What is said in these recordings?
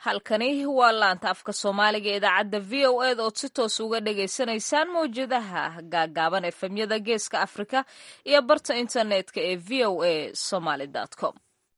halkani waa laanta afka soomaaliga idaacadda v o ed ood si toos uga dhagaysanaysaan mawjadaha gaagaaban efemyada geeska afrika iyo barta internetka ee v o a somaly com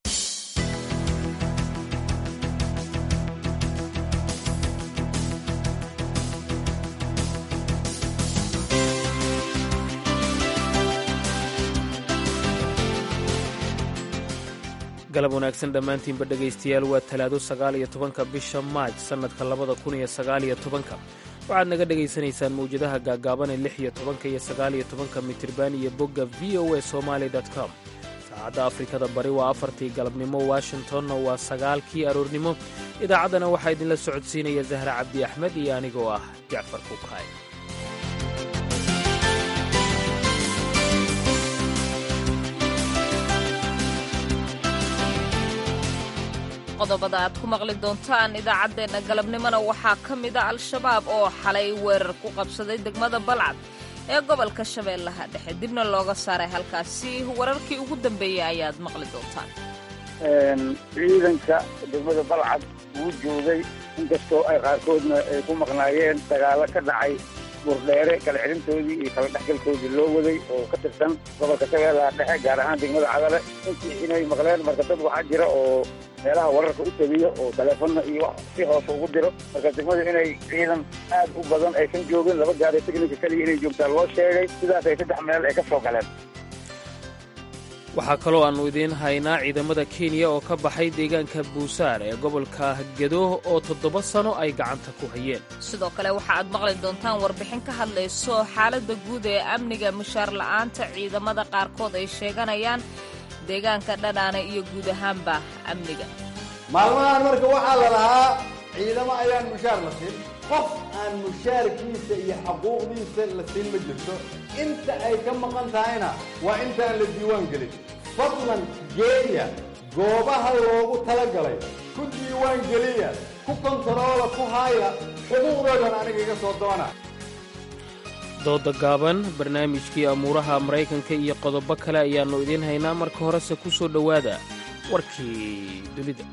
galab wanaagsan dhammaantiinba dhegaystayaal waa talaado sagaal iyo tobanka bisha maaj sannadka labada kun iyo sagaal iyo tobanka waxaad naga dhegaysanaysaan mawjadaha gaagaaban ee lix iyo tobanka iyo sagaal iyo tobanka mitirban iyo bogga v o a somaali com saacadda afrikada bari waa afartii galabnimo washingtonna waa sagaalkii aroornimo idaacaddana waxaa idinla socodsiinaya zahra cabdi axmed iyo anigoo ah jacfar kukaay qodobada aad ku maqli doontaan idaacaddeenna galabnimona waxaa ka mida al-shabaab oo xalay weerar ku qabsaday degmada balcad ee gobolka shabeellaha dhexe dibna looga saaray halkaasi wararkii ugu dambeeyey ayaad maqli doontaan ciidanka degmada balcad wuu joogay inkastoo ay qaarkoodna ay ku maqnaayeen dagaalo ka dhacay burdheere kala celintoodii iyo kala dhexgalkoodii loo waday oo ka tirsan gobolka shabeellaha dhexe gaar ahaan degmada cadale intii inay maqleen marka dad waxaa jira oo meelaha wararka u tabiyo oo taleefonna iyo wax si hoose ugu diro marka degmadu inay ciidan aad u badan aysan joogin laba gaari teknika keliya inay joogtaa loo sheegay sidaas ay saddex meel ay ka soo galeen waxaa kaloo aannu idiin haynaa ciidamada kenya oo ka baxay deegaanka buusaar ee gobolka gedo oo toddoba sano ay gacanta ku hayeen sidoo kale waxa aad maqli doontaan warbixin ka hadlayso xaaladda guud ee amniga mushaar la'aanta ciidamada qaarkood ay sheeganayaan deegaanka dhadhaana iyo guud ahaanba amniga maalmahan marka waxaa la lahaa ciidamo ayaan mushaar la siin qof aan mushaarkiisa iyo xaquuqdiisa la siin ma jirto inta ay ka maqan tahayna waa intaan la diiwaan gelin fadlan geeya goobaha loogu talagalay ku diiwaan geliya ku kontaroola ku haaya xuquuqdoodan aniga iga soo doona dooda gaaban barnaamijkii amuuraha maraykanka iyo qodobo kale ayaannu idiin haynaa marka horese ku soo dhowaada warkii dunida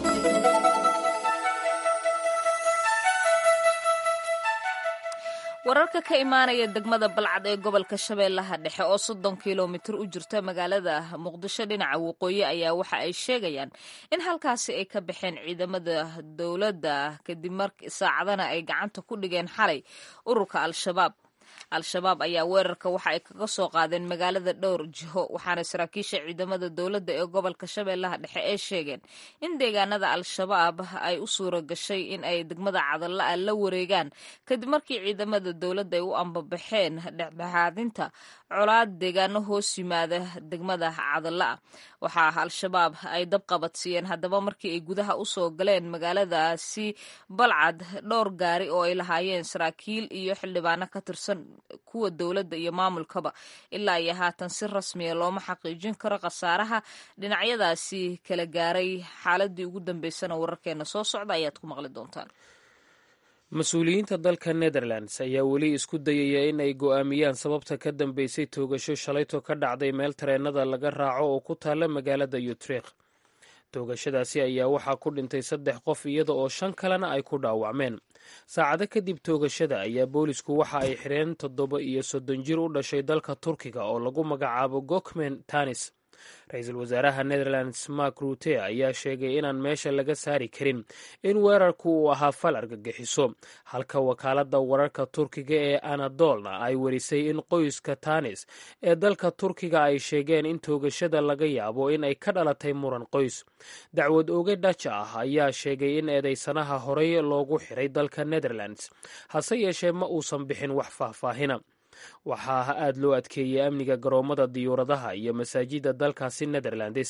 wararka ka imaanaya degmada balcad ee gobolka shabeellaha dhexe oo soddon kilomitir u jirta magaalada muqdisho dhinaca waqooyi ayaa waxa ay sheegayaan in halkaasi ay ka baxeen ciidamada dowladda kadib mar saacadana ay gacanta ku dhigeen xalay ururka al-shabaab al-shabaab ayaa weerarka waxa ay kaga soo qaadeen magaalada dhowr jiho waxaana saraakiisha ciidamada dowladda ee gobolka shabeellaha dhexe ee sheegeen in deegaanada al-shabaab ay u suura gashay in ay degmada cadalla-a la wareegaan kadib markii ciidamada dowladda ay u ambabaxeen dhexdhexaadinta colaad deegaano hoos yimaada degmada cadalla-a waxaa al-shabaab ay dabqabadsiiyeen haddaba markii ay gudaha usoo galeen magaaladaasi balcad dhowr gaari oo ay lahaayeen saraakiil iyo xildhibaano ka tirsan kuwa dowladda iyo maamulkaba ilaa iyo haatan si rasmiya looma xaqiijin karo khasaaraha dhinacyadaasi kala gaaray xaaladii ugu dambeysana wararkeena soo socda ayaad ku maqli doontaan mas-uuliyiinta dalka netherlands ayaa weli isku dayaya in ay go'aamiyaan sababta ka dambeysay toogasho shalayto ka dhacday meel tareennada laga raaco oo ku taalla magaalada yutrikh toogashadaasi ayaa waxaa ku dhintay saddex qof iyada oo shan kalena ay ku dhaawacmeen saacado kadib toogashada ayaa boolisku waxa ay xidheen toddoba iyo soddon jir u dhashay dalka turkiga oo lagu magacaabo gokmen tanis ra-iisul wasaaraha netherlands mark rute ayaa sheegay inaan meesha laga saari karin in weerarku uu ahaa fal argagixiso halka wakaaladda wararka turkiga ee anadolna ay warisay in qoyska tanis ee dalka turkiga ay sheegeen in toogashada laga yaabo in ay ka dhalatay muran qoys dacwad oge dhaja ah ayaa sheegay in eedeysanaha horey loogu xiray dalka netherlands hase yeeshee ma uusan bixin wax faahfaahina waxaa aad loo adkeeyey amniga garoomada diyuuradaha iyo masaajidda dalkaasi netherlands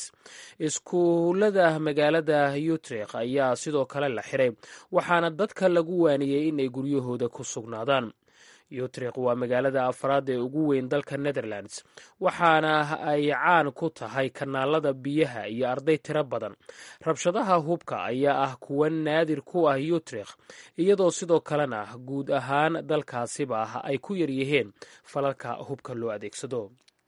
iskuullada magaalada yutrikh ayaa sidoo kale la xiray waxaana dadka lagu waaniyey inay guryahooda ku sugnaadaan yutrikh waa magaalada afraad ee ugu weyn dalka netherlands waxaana ay caan ku tahay kanaalada biyaha iyo arday tiro badan rabshadaha hubka ayaa ah kuwa naadir ku ah yutrikh iyadoo sidoo kalena guud ahaan dalkaasiba ay ku yaryihiin falalka hubka loo adeegsado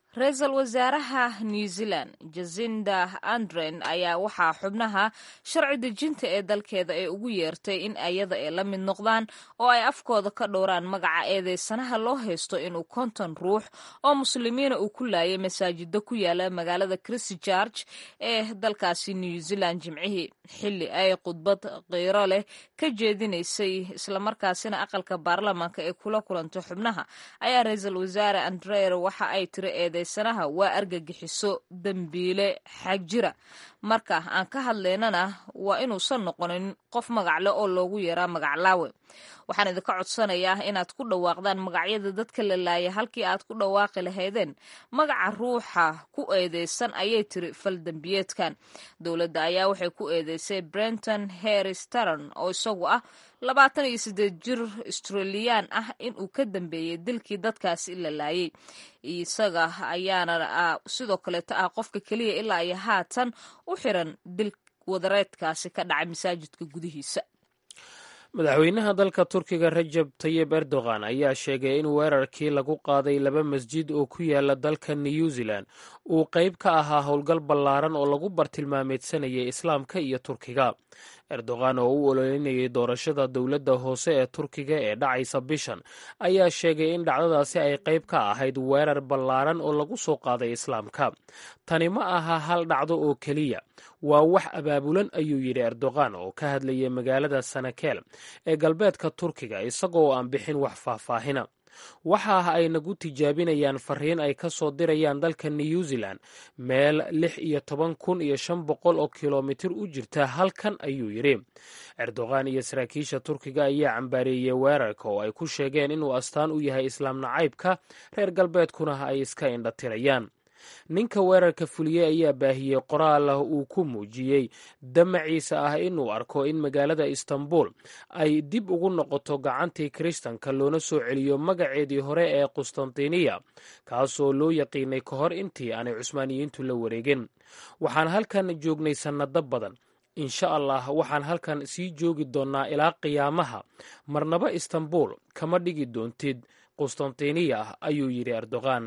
ra-iisul wasaaraha new zealand jasinda andren ayaa waxaa xubnaha sharci dejinta ee dalkeeda ee ugu yeertay in ayada ay la mid noqdaan oo ay afkooda ka dhowraan magaca eedeysanaha loo haysto inuu konton ruux oo muslimiina uu ku laayay masaajida ku yaala magaalada christchurch ee dalkaasi new zealand jimcihii xilli ay khudbad qiiro leh ka jeedinaysay islamarkaasina aqalka baarlamaanka ee kula kulantay xubnaha ayaa ra-iisul wasaare andreer waxa ay tiri eedeysanaha waa argagixiso dembiile xag jira marka aan ka hadlaynana waa inuusan noqonin qof magacle oo loogu yeeraa magaclaawe waxaan idinka codsanayaa inaad ku dhawaaqdaan magacyada dadka la laaya halkii aad ku dhawaaqi lahaydeen magaca ruuxa ku eedeysan ayay tiri fal dembiyeedkan dowladda ayaa waxay ku eedeysay brenton harris taron oo isagu ah labaatan iyo siddeed jir australiyaan ah inuu ka dambeeyey dilkii dadkaasi la laayay isaga ayaana sidoo kaleeto ah qofka keliya ilaa iyo haatan u xiran dil wadareedkaasi ka dhacay masaajidka gudihiisa madaxweynaha dalka turkiga rajab tayib erdogan ayaa sheegay in weerarkii lagu qaaday laba masjid oo ku yaala dalka new zealand uu qayb ka ahaa howlgal ballaaran oo lagu bartilmaameedsanayay islaamka iyo turkiga erdogan oo u ololinayay doorashada dowladda hoose ee turkiga ee dhacaysa bishan ayaa sheegay in dhacdadaasi ay qayb ka ahayd weerar ballaaran oo lagu soo qaaday islaamka tani ma aha hal dhacdo oo keliya waa wax abaabulan ayuu yidhi erdogan oo ka hadlayay magaalada sanakeel ee galbeedka turkiga isagoo aan bixin wax faahfaahina waxa ah ay nagu tijaabinayaan fariin ay ka soo dirayaan dalka new zealand meel lix iyo toban kun iyo shan boqol oo kilomitir u jirta halkan ayuu yidhi erdogan iyo saraakiisha turkiga ayaa cambaareeyey weerarka oo ay ku sheegeen inuu astaan u yahay islaam nacaybka reer galbeedkuna ay iska indhatirayaan ninka weerarka fuliyey ayaa baahiyey qoraal ah uu ku muujiyey damaciisa ah inuu arko in magaalada istanbul ay dib ugu noqoto gacantii kiristanka loona soo celiyo magaceedii hore ee qustantiniya kaasoo loo yaqiinay ka hor intii aanay cusmaaniyiintu la wareegin waxaan halkan joognay sannado badan insha allah waxaan halkan sii joogi doonnaa ilaa qiyaamaha marnaba istanbul kama dhigi doontid qustantiniya ayuu yidhi erdogan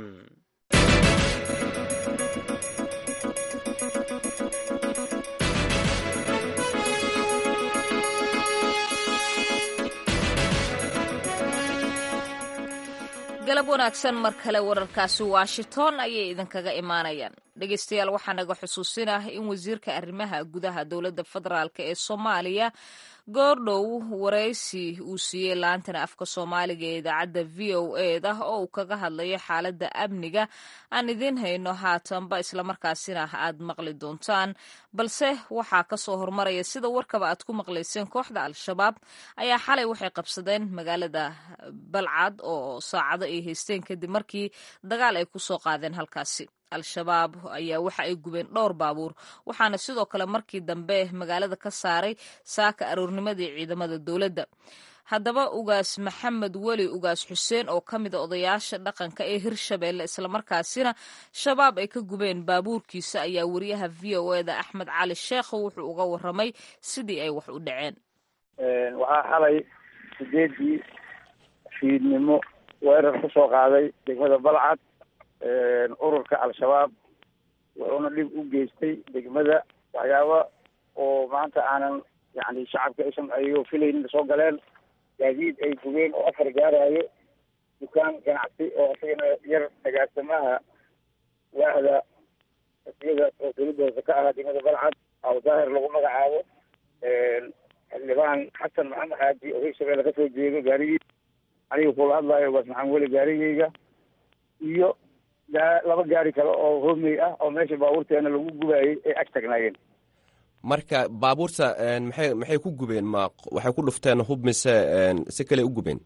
galab wanaagsan mar kale wararkaasi washington ayay idinkaga imaanayaan dhegeystayaal waxaa naga xusuusinah in wasiirka arrimaha gudaha dowladda federaalk ee soomaaliya goordhow waraysi uu siiyey laantana afka soomaaliga ee idaacadda v o eda oo uu kaga hadlayo xaaladda amniga aan idiin hayno haatanba islamarkaasina aad maqli doontaan balse waxaa kasoo hormaraya sida warkaba aad ku maqlayseen kooxda al-shabaab ayaa xalay waxay qabsadeen magaalada balcad oo saacado ay haysteen kadib markii dagaal ay kusoo qaadeen halkaasi al-shabaab ayaa waxa ay gubeen dhowr baabuur waxaana sidoo kale markii dambe magaalada ka saaray saaka aroornimadii ciidamada dowladda haddaba ugaas maxamed weli ugaas xuseen oo ka mid a odayaasha dhaqanka ee hirshabeelle islamarkaasina shabaab ay ka gubeen baabuurkiisa ayaa wariyaha v o eda axmed cali sheekho wuxuu uga waramay sidii ay wax u dhaceen waxaa xalay sideedii fiidnimo weerar ku soo qaaday degmada balcad ururka al-shabaab wuxuuna dhib u geystay degmada waxyaaba oo maanta aanan yani shacabka aysan ayagoo filaynin soo galeen gaadiid ay gubeen oo afar gaarayo dukaan ganacsi oo isagana yar dagaarsamaha waahda iyada oo dawladda hoose ka ahaa degmada balcad aw daahir lagu magacaabo xildhibaan xasan maxamed xaaji oo hirshabeelle kasoo jeedo gaarigiis aniga kula hadlayo ugaas maxamed weli gaarigeyga iyo laba gaari kale oo hoomey ah oo meesha baabuurteena lagu gubaayey ay ag tagnaayeen marka baabuurta maxay maxay ku gubeen ma waxay ku dhufteen hub mise si kale u gubeen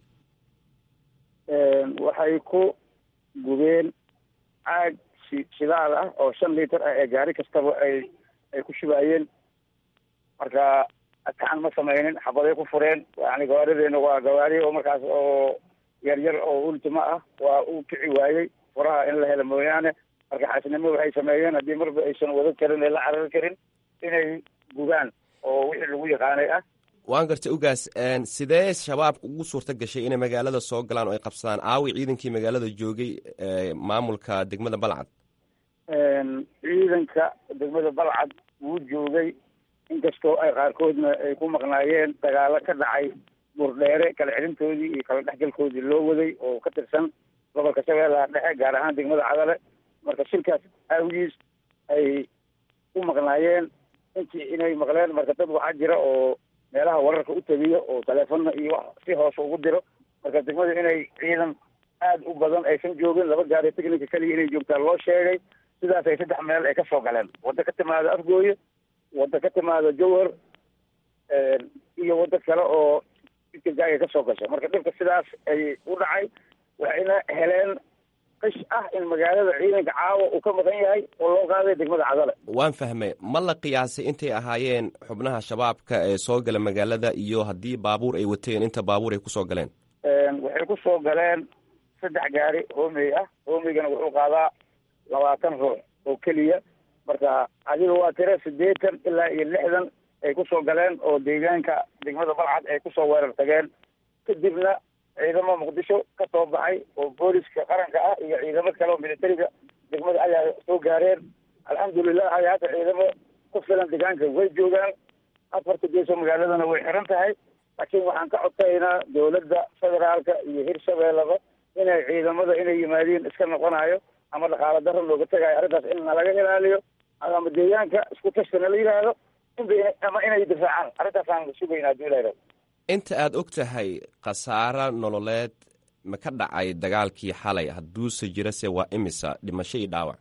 waxay ku gubeen caag shidaal ah oo shan liiter ah ee gaari kastaba ay ay ku shubaayeen marka adkaan ma sameynin xabaday ku fureen yani gawaarideena waa gawaari oo markaas oo yar yar oo ultima ah waa uu kici waayey furaha in la helo mooyaane marka xaasnimo waxay sameeyeen haddii marba aysan wada karin ee la carari karin inay gubaan oo wixii lagu yaqaanay ah waan gartay ugaas sidee shabaabka ugu suurta gashay inay magaalada soo galaan oo ay qabsadaan aawi ciidankii magaalada joogay maamulka degmada balcad ciidanka degmada balcad wuu joogay inkastoo ay qaarkoodna ay ku maqnaayeen dagaalo ka dhacay burdheere kala xirintoodii iyo kala dhexgalkoodii loo waday oo ka tirsan gobolka shabeellaha dhexe gaar ahaan degmada cadale marka shilkaas aawigiis ay ku maqnaayeen intii inay maqleen marka dad waxaa jira oo meelaha wararka u tabiyo oo taleefonna iyo wax si hoose ugu diro marka degmada inay ciidan aada u badan aysan joogin laba gaari technica keliya inay joogtaan loo sheegay sidaas ay saddex meel ay ka soo galeen waddo ka timaado afgooye waddo ka timaado jowhar iyo waddo kale oo jidkajaaga ka soo gasha marka dhibka sidaas ay u dhacay waxayna heleen qish ah in magaalada ciidanka caawa uu ka maqan yahay oo loo qaaday degmada cadale waan fahmay ma la qiyaasay intay ahaayeen xubnaha shabaabka ee soo gala magaalada iyo haddii baabuur ay wateen inta baabuur ay kusoo galeen waxay ku soo galeen saddex gaari hoomey ah homeygana wuxuu qaadaa labaatan ruux oo keliya marka adiga waa tira siddeetan ilaa iyo lixdan ay kusoo galeen oo deegaanka degmada balcad ay kusoo weerar tageen kadibna ciidamo muqdisho ka soo baxay oo booliska qaranka ah iyo ciidamo kale oo militariga degmada ayaa soo gaareen alxamdulilah ay hadda ciidamo ku filan deegaanka way joogaan afarta geeso magaaladana way xiran tahay laakiin waxaan ka codsaynaa dowladda federaalka iyo hirshabeellaba inay ciidamada inay yimaadiin iska noqonayo ama dhaqaalo daro looga tegayo arrintaas in nalaga ilaaliyo ama deegaanka isku tashkana la yidhaahdo ama inay difaacaan arrintaasaan sugaynaa hadii la yidhahdo inta aada og tahay khasaaro nololeed ma ka dhacay dagaalkii xalay hadduuse jirase waa imisa dhimasho iyo dhaawac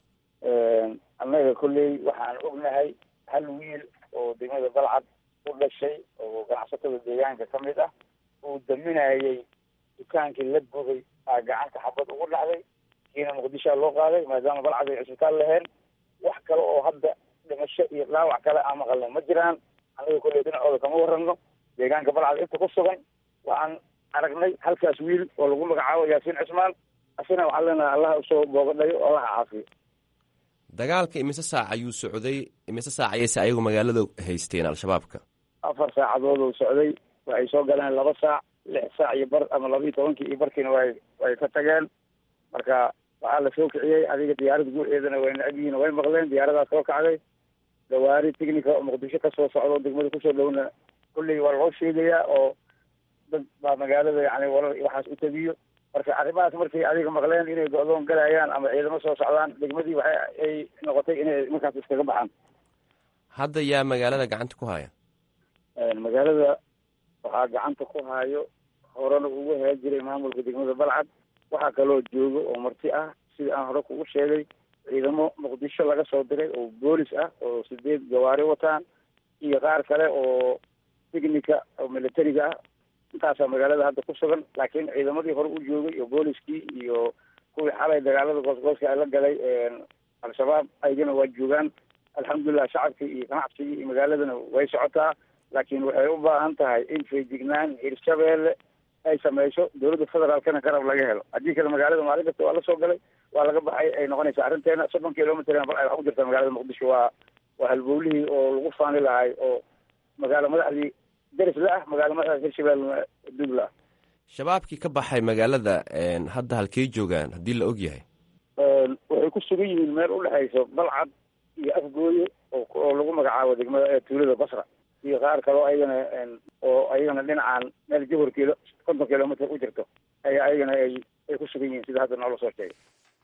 annaga kolley waxaan ognahay hal wiil oo degmada balcad u dhashay oo ganacsatada deegaanka ka mid ah uu daminayay dukaankii la gubay aa gacanta xabad ugu dhacday kiina muqdishoa loo qaaday maadaama balcad ay cisbitaal laheen wax kale oo hadda dhimasho iyo dhaawac kale aan maqalna ma jiraan annaga kolley dhinacooda kama warrano deegaanka balcad inta ku sugan waxaan aragnay halkaas wiil oo lagu magacaabo yaasiin cismaan asina waxaan leenahay allaha usoo boogadhayo oo allaha caafiyo dagaalka imise saac ayuu socday imise saac ayayse ayagu magaalada haysteen al-shabaabka afar saacadood uu socday waxay soo galeen laba saac lix saac iyo bar ama laba iyo tobankii iyo barkiina way way ka tageen marka waxaa la soo kiciyey adiga diyaarada guuceedana way necab yihiin way maqleen diyaaradaas soo kacday gawaari technica oo muqdisho kasoo socdo degmada kusoo dhowna kulley waa loo sheegayaa oo dad baa magaalada yani warar waxaas u tabiyo marka arrimahaas markay adiga maqleen inay go-doon galayaan ama ciidamo soo socdaan degmadii waxa ay noqotay inay markaas iskaga baxaan hadda yaa magaalada gacanta ku haya magaalada waxaa gacanta ku hayo horena ugu haa jiray maamulka degmada balcad waxaa kaloo jooga oo marti ah sida aan hore kugu sheegay ciidamo muqdisho laga soo diray oo boolis ah oo sideed gawaari wataan iyo qaar kale oo technica oo militariga ah intaasaa magaalada hadda ku sugan laakiin ciidamadii hore u joogay oo booliskii iyo kuwii xalay dagaalada goosgooska ay la galay al-shabaab aygana waa joogaan alxamdulilah shacabkii iyo ganacsigii iyo magaaladana way socotaa laakiin waxay u baahan tahay in feejignaan hirshabeelle ay sameyso dowladda federaalkana garab laga helo haddii kale magaalada maalin kasta waa la soo galay waa laga baxay ay noqonaysaa arrinteena soddon kilomitr bal ay wax ku jirtaa magaalada muqdisho waa waa halbowlihii oo lagu faani lahay oo magaalo madaxdii deris la ah magaalo madaxda hirshabeelle dug la ah shabaabkii ka baxay magaalada hadda halkey joogaan haddii la og yahay waxay ku sugan yihiin meel udhexayso balcad iyo afgooye oo lagu magacaabo degmada tuulada basra iyo qaar kaloo ayagana oo ayagana dhinacaan meel jahor kilo konton kilomitr u jirto ayaa ayagana ay ay ku sugan yihiin sida hadda noola soo sheegay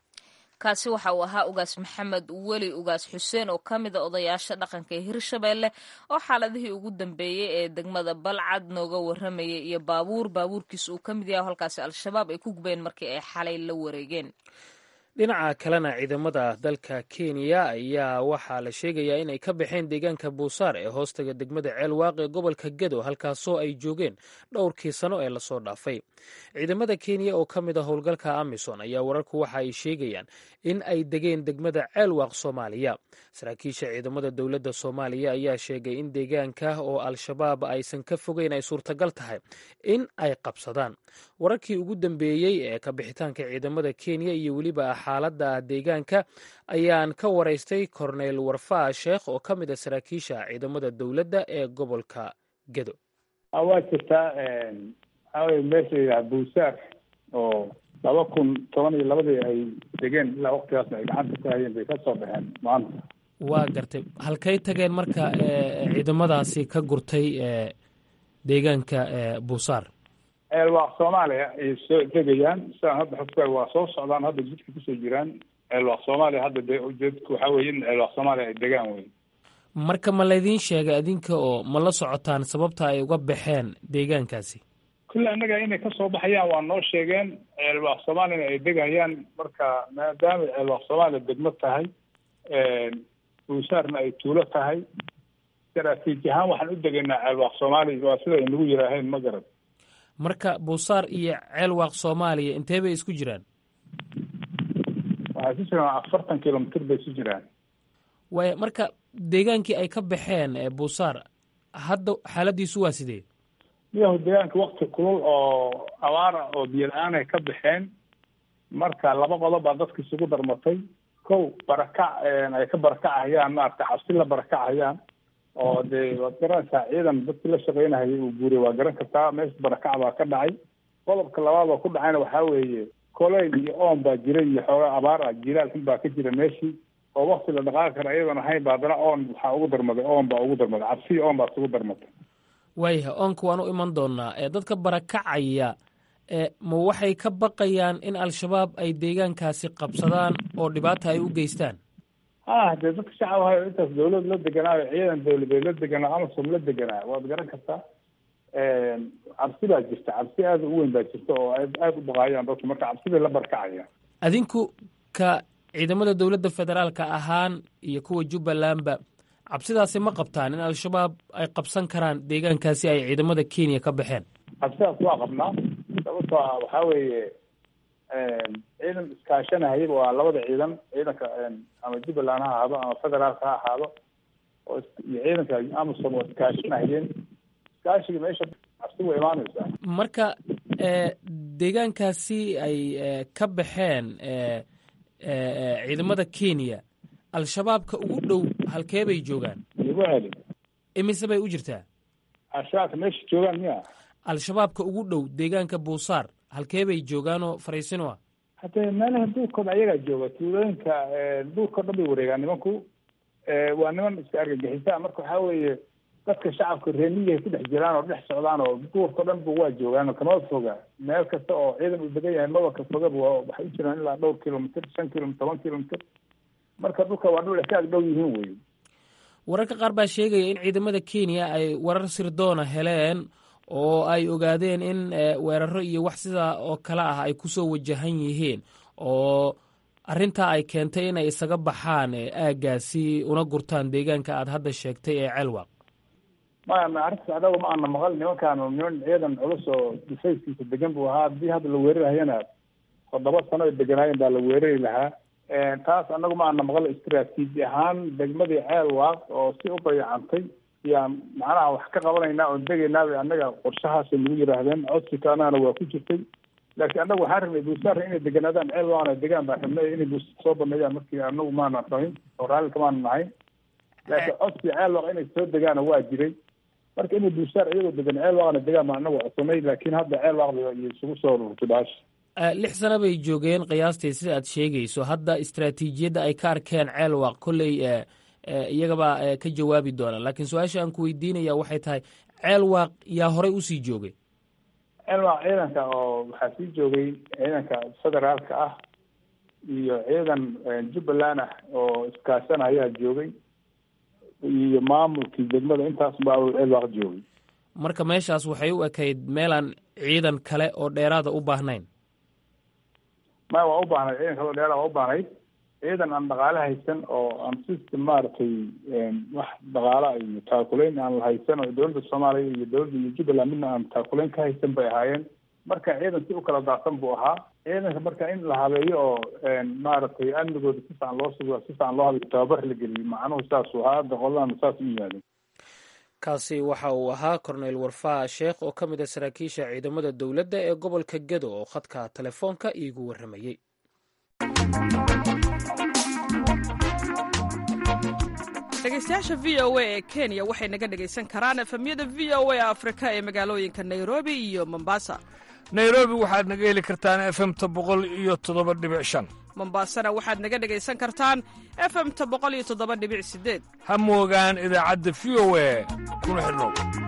kaasi waxa uu ahaa ugaas maxamed weli ugaas xuseen oo ka mid a odayaasha dhaqanka ee hirshabeelle oo xaaladihii ugu dambeeyey ee degmada balcad nooga warramayay iyo baabuur baabuurkiisa uu ka mid yahay halkaasi al-shabaab ay ku gubeen markii ay xalay la wareegeen dhinaca kalena ciidamada dalka kenya ayaa waxaa la sheegayaa inay ka baxeen deegaanka buusaar ee hoostaga degmada ceelwaaq ee gobolka gedo halkaasoo ay joogeen dhowrkii sano ee lasoo dhaafay ciidamada kenya oo ka mid a howlgalka amison ayaa wararku waxa ay sheegayaan in ay degeen degmada ceelwaaq soomaaliya saraakiisha ciidamada dowladda soomaaliya ayaa sheegay in deegaanka oo al-shabaab aysan ka fogeyn ay suurtagal tahay in ay qabsadaan wararkii ugu dambeeyey ee ka bixitaanka ciidamada kenya iyo weliba xaaladda deegaanka ayaan ka waraystay korneyl warfaa sheekh oo ka mid a saraakiisha ciidamada dowladda ee gobolka gedo waa jirtaa waxaa weye meesha layidhaha buusaar oo laba kun toban iyo labadii ay degeen ilaa waktigaasna ay gacanta ku hayeen bay ka soo baxeen maanta waa gartay halkay tageen marka ciidamadaasi ka gurtay deegaanka buusaar ceelwaaq soomaaliya ay soo degayaan sidaan hadda xogta waa soo socdaan hadda jidka kusoo jiraan ceelwaaq soomaaliya hadda dee ujeedku waxaa weye in ceelwaaq soomaaliya ay degaan wey marka ma laydiin sheegay adinka oo ma la socotaan sababta ay uga baxeen deegaankaasi kulle annaga inay kasoo baxayaan waa noo sheegeen ceelwaaq soomaaliyana ay degayaan marka maadaama ceelwaaq soomaaliya degmo tahay buusaarna ay tuulo tahay istaraatiiji ahaan waxaan u degaynaa ceelwaaq soomaaliya waa sida aynagu yiraaheen ma garad marka buusaar iyo ceelwaaq soomaaliya intee bay isku jiraan waxay isu jiraan afartan kilomitr bay isu jiraan waaya marka deegaankii ay ka baxeen buusaar hadda xaaladiisu waa sidee miyahu deegaanka wakti kulul oo abaara oo biyo la-aan ay ka baxeen marka laba qodob baa dadka isugu darmatay kow barakac ay ka barakacahayaan maarata cabsi la barakacahayaan oo dee waad garanaysaa ciidan dadkii la shaqeynahayay uu guuray waa garan kartaa meesha barakac baa ka dhacay qodobka labaad oo ku dhacayna waxaa weeye koleyl iyo oon baa jiray iyo xoogaa abaar ah jilaal xun baa ka jira meeshii oo wakti la dhaqaaqi kara iyadoon ahayn ba haddana oon waxaa ugu darmaday oon baa ugu darmaday cabsi oon baa isugu darmatay waayahay oonka waan u iman doonaa ee dadka barakacaya ma waxay ka baqayaan in al-shabaab ay deegaankaasi qabsadaan oo dhibaata ay u geystaan ha dee dadka shacab ahayo intaas dawlad la deganaayo ciidan dawladeed la deganaa amasom la deganaa waad garan kartaa cabsi baa jirta cabsi aada u weyn baa jirta oo aada u baqaayaan dadku marka cabsiday la barakacayaan adinku ka ciidamada dowladda federaalka ahaan iyo kuwa jubbalandba cabsidaasi ma qabtaan in al-shabaab ay qabsan karaan deegaankaasi ay ciidamada kenya ka baxeen cabsidaas waa qabnaa sababtoo ah waxaa weeye ciidan iskaashanahayaba waa labada ciidan ciidanka ama jubbaland ha ahaado ama federaalka ha ahaado oo iyo ciidanka amasom oo iskaashanahayeen iskaashiga meesha cabsi way imaanaysaa marka deegaankaasi ay ka baxeen ciidamada kenya al-shabaabka ugu dhow halkee bay joogaan igu celi imise bay u jirtaa al-shabaabka meesha joogaan miya al-shabaabka ugu dhow deegaanka buusaar halkee bay joogaanoo fariisino ah haddee meelaha duurkooda ayagaa jooga tuulooyinka duurkao dhan bay wareegaan nimanku waa niman iska argagixisa marka waxaa weeye dadka shacabka reemiyahay ku dhex jiraan oo dhex socdaan oo duurkao dhan ba waa joogaan kama foga meel kasta oo ciidan uu degan yahay maba ka fogaba waa waxay u jiraan ilaa dhowr kilomitr shan kilomitr toban kilomitr marka dhulka waa dhul ay ka ag dhow yihiin wey wararka qaar baa sheegaya in ciidamada kenya ay warar sirdoona heleen oo ay ogaadeen in weeraro iyo wax sidaa oo kale ah ay kusoo wajahan yihiin oo arrintaa ay keentay inay isaga baxaan aaggaasi una gurtaan deegaanka aad hadda sheegtay ee ceelwaq maya ma arrintaas adaga ma ana maqal nimankaanu niman ciidan culus oo difayskiisa degan buu ahaa haddii hadda la weerarahayana toddoba sano ay deganaayeen baa la weerari lahaa taas anagu ma ana maqal istraatiiji ahaan degmadii ceelwaaq oo si u dayacantay yaan macnaha wax ka qabanaynaa oon degaynaabay annaga qorshahaasay nagu yidhaahdeen codsika anagana waa ku jirtay laakiin annagu waxaan rabnay buusaarra inay deganaadaan ceel waana degaan baan rabnay inay buusa soo baneeyaan markii anagu maana rabin oo raallika maana nahayn laakiin codsi ceel waaq inay soo degaana waa jiray marka inay buusaar iyagoo degan ceel waaqna degaan baan anagu codsanay laakiin hadda ceel waaqda iyo isugu soo rurtay baasha lix sano bay joogeen qiyaastii sida aad sheegayso hadda istraatiijiyadda ay ka arkeen ceelwaaq kolley iyagabaa ka jawaabi doona laakiin su-aasha aan ku weydiinaya waxay tahay ceelwaaq yaa horey usii joogay ceelwaaq ciidanka oo waxaa sii joogay ciidanka federaalka ah iyo ciidan jubbaland ah oo iskaashan ayaa joogay iyo maamulkii degmada intaas baa ceelwaaq joogay marka meeshaas waxay u ekayd meelaan ciidan kale oo dheeraada u baahnayn maya waa u baahnayd ciidan kale oo dheeraada waa u baahnayd ciidan aan dhaqaale haysan oo aan system maaragtay wax dhaqaala iyo taakulayn aan la haysan oo dowladda soomaaliya iyo dowladda iyo jubbaland midna aan taakulayn ka haysan bay ahaayeen marka ciidan si u kala daadsan buu ahaa ciidanka marka in la habeeyo oo maaragtay amnigooda si fican loo sugo si fican loo habeeyo tababar la geliyo macnuhu saasuu ahaa hadda qoladan saas u yimaadeen kaasi waxa uu ahaa korneyl warfaa sheekh oo ka mid a saraakiisha ciidamada dowladda ee gobolka gedo oo khadka telefoonka iigu warramayey dhegaystayaasha v o a ee kenya waxay naga dhegaysan karaan efemyada v o a afrika ee magaalooyinka nairobi iyo mombasa nairobi waxaad naga heli kartaan efemta boqol iyo toddoba dhibic shan mombasana waxaad naga dhegaysan kartaan efemta boqol iyo toddoba dhibic sideed ha moogaan idaacadda v o a kuna xidhnow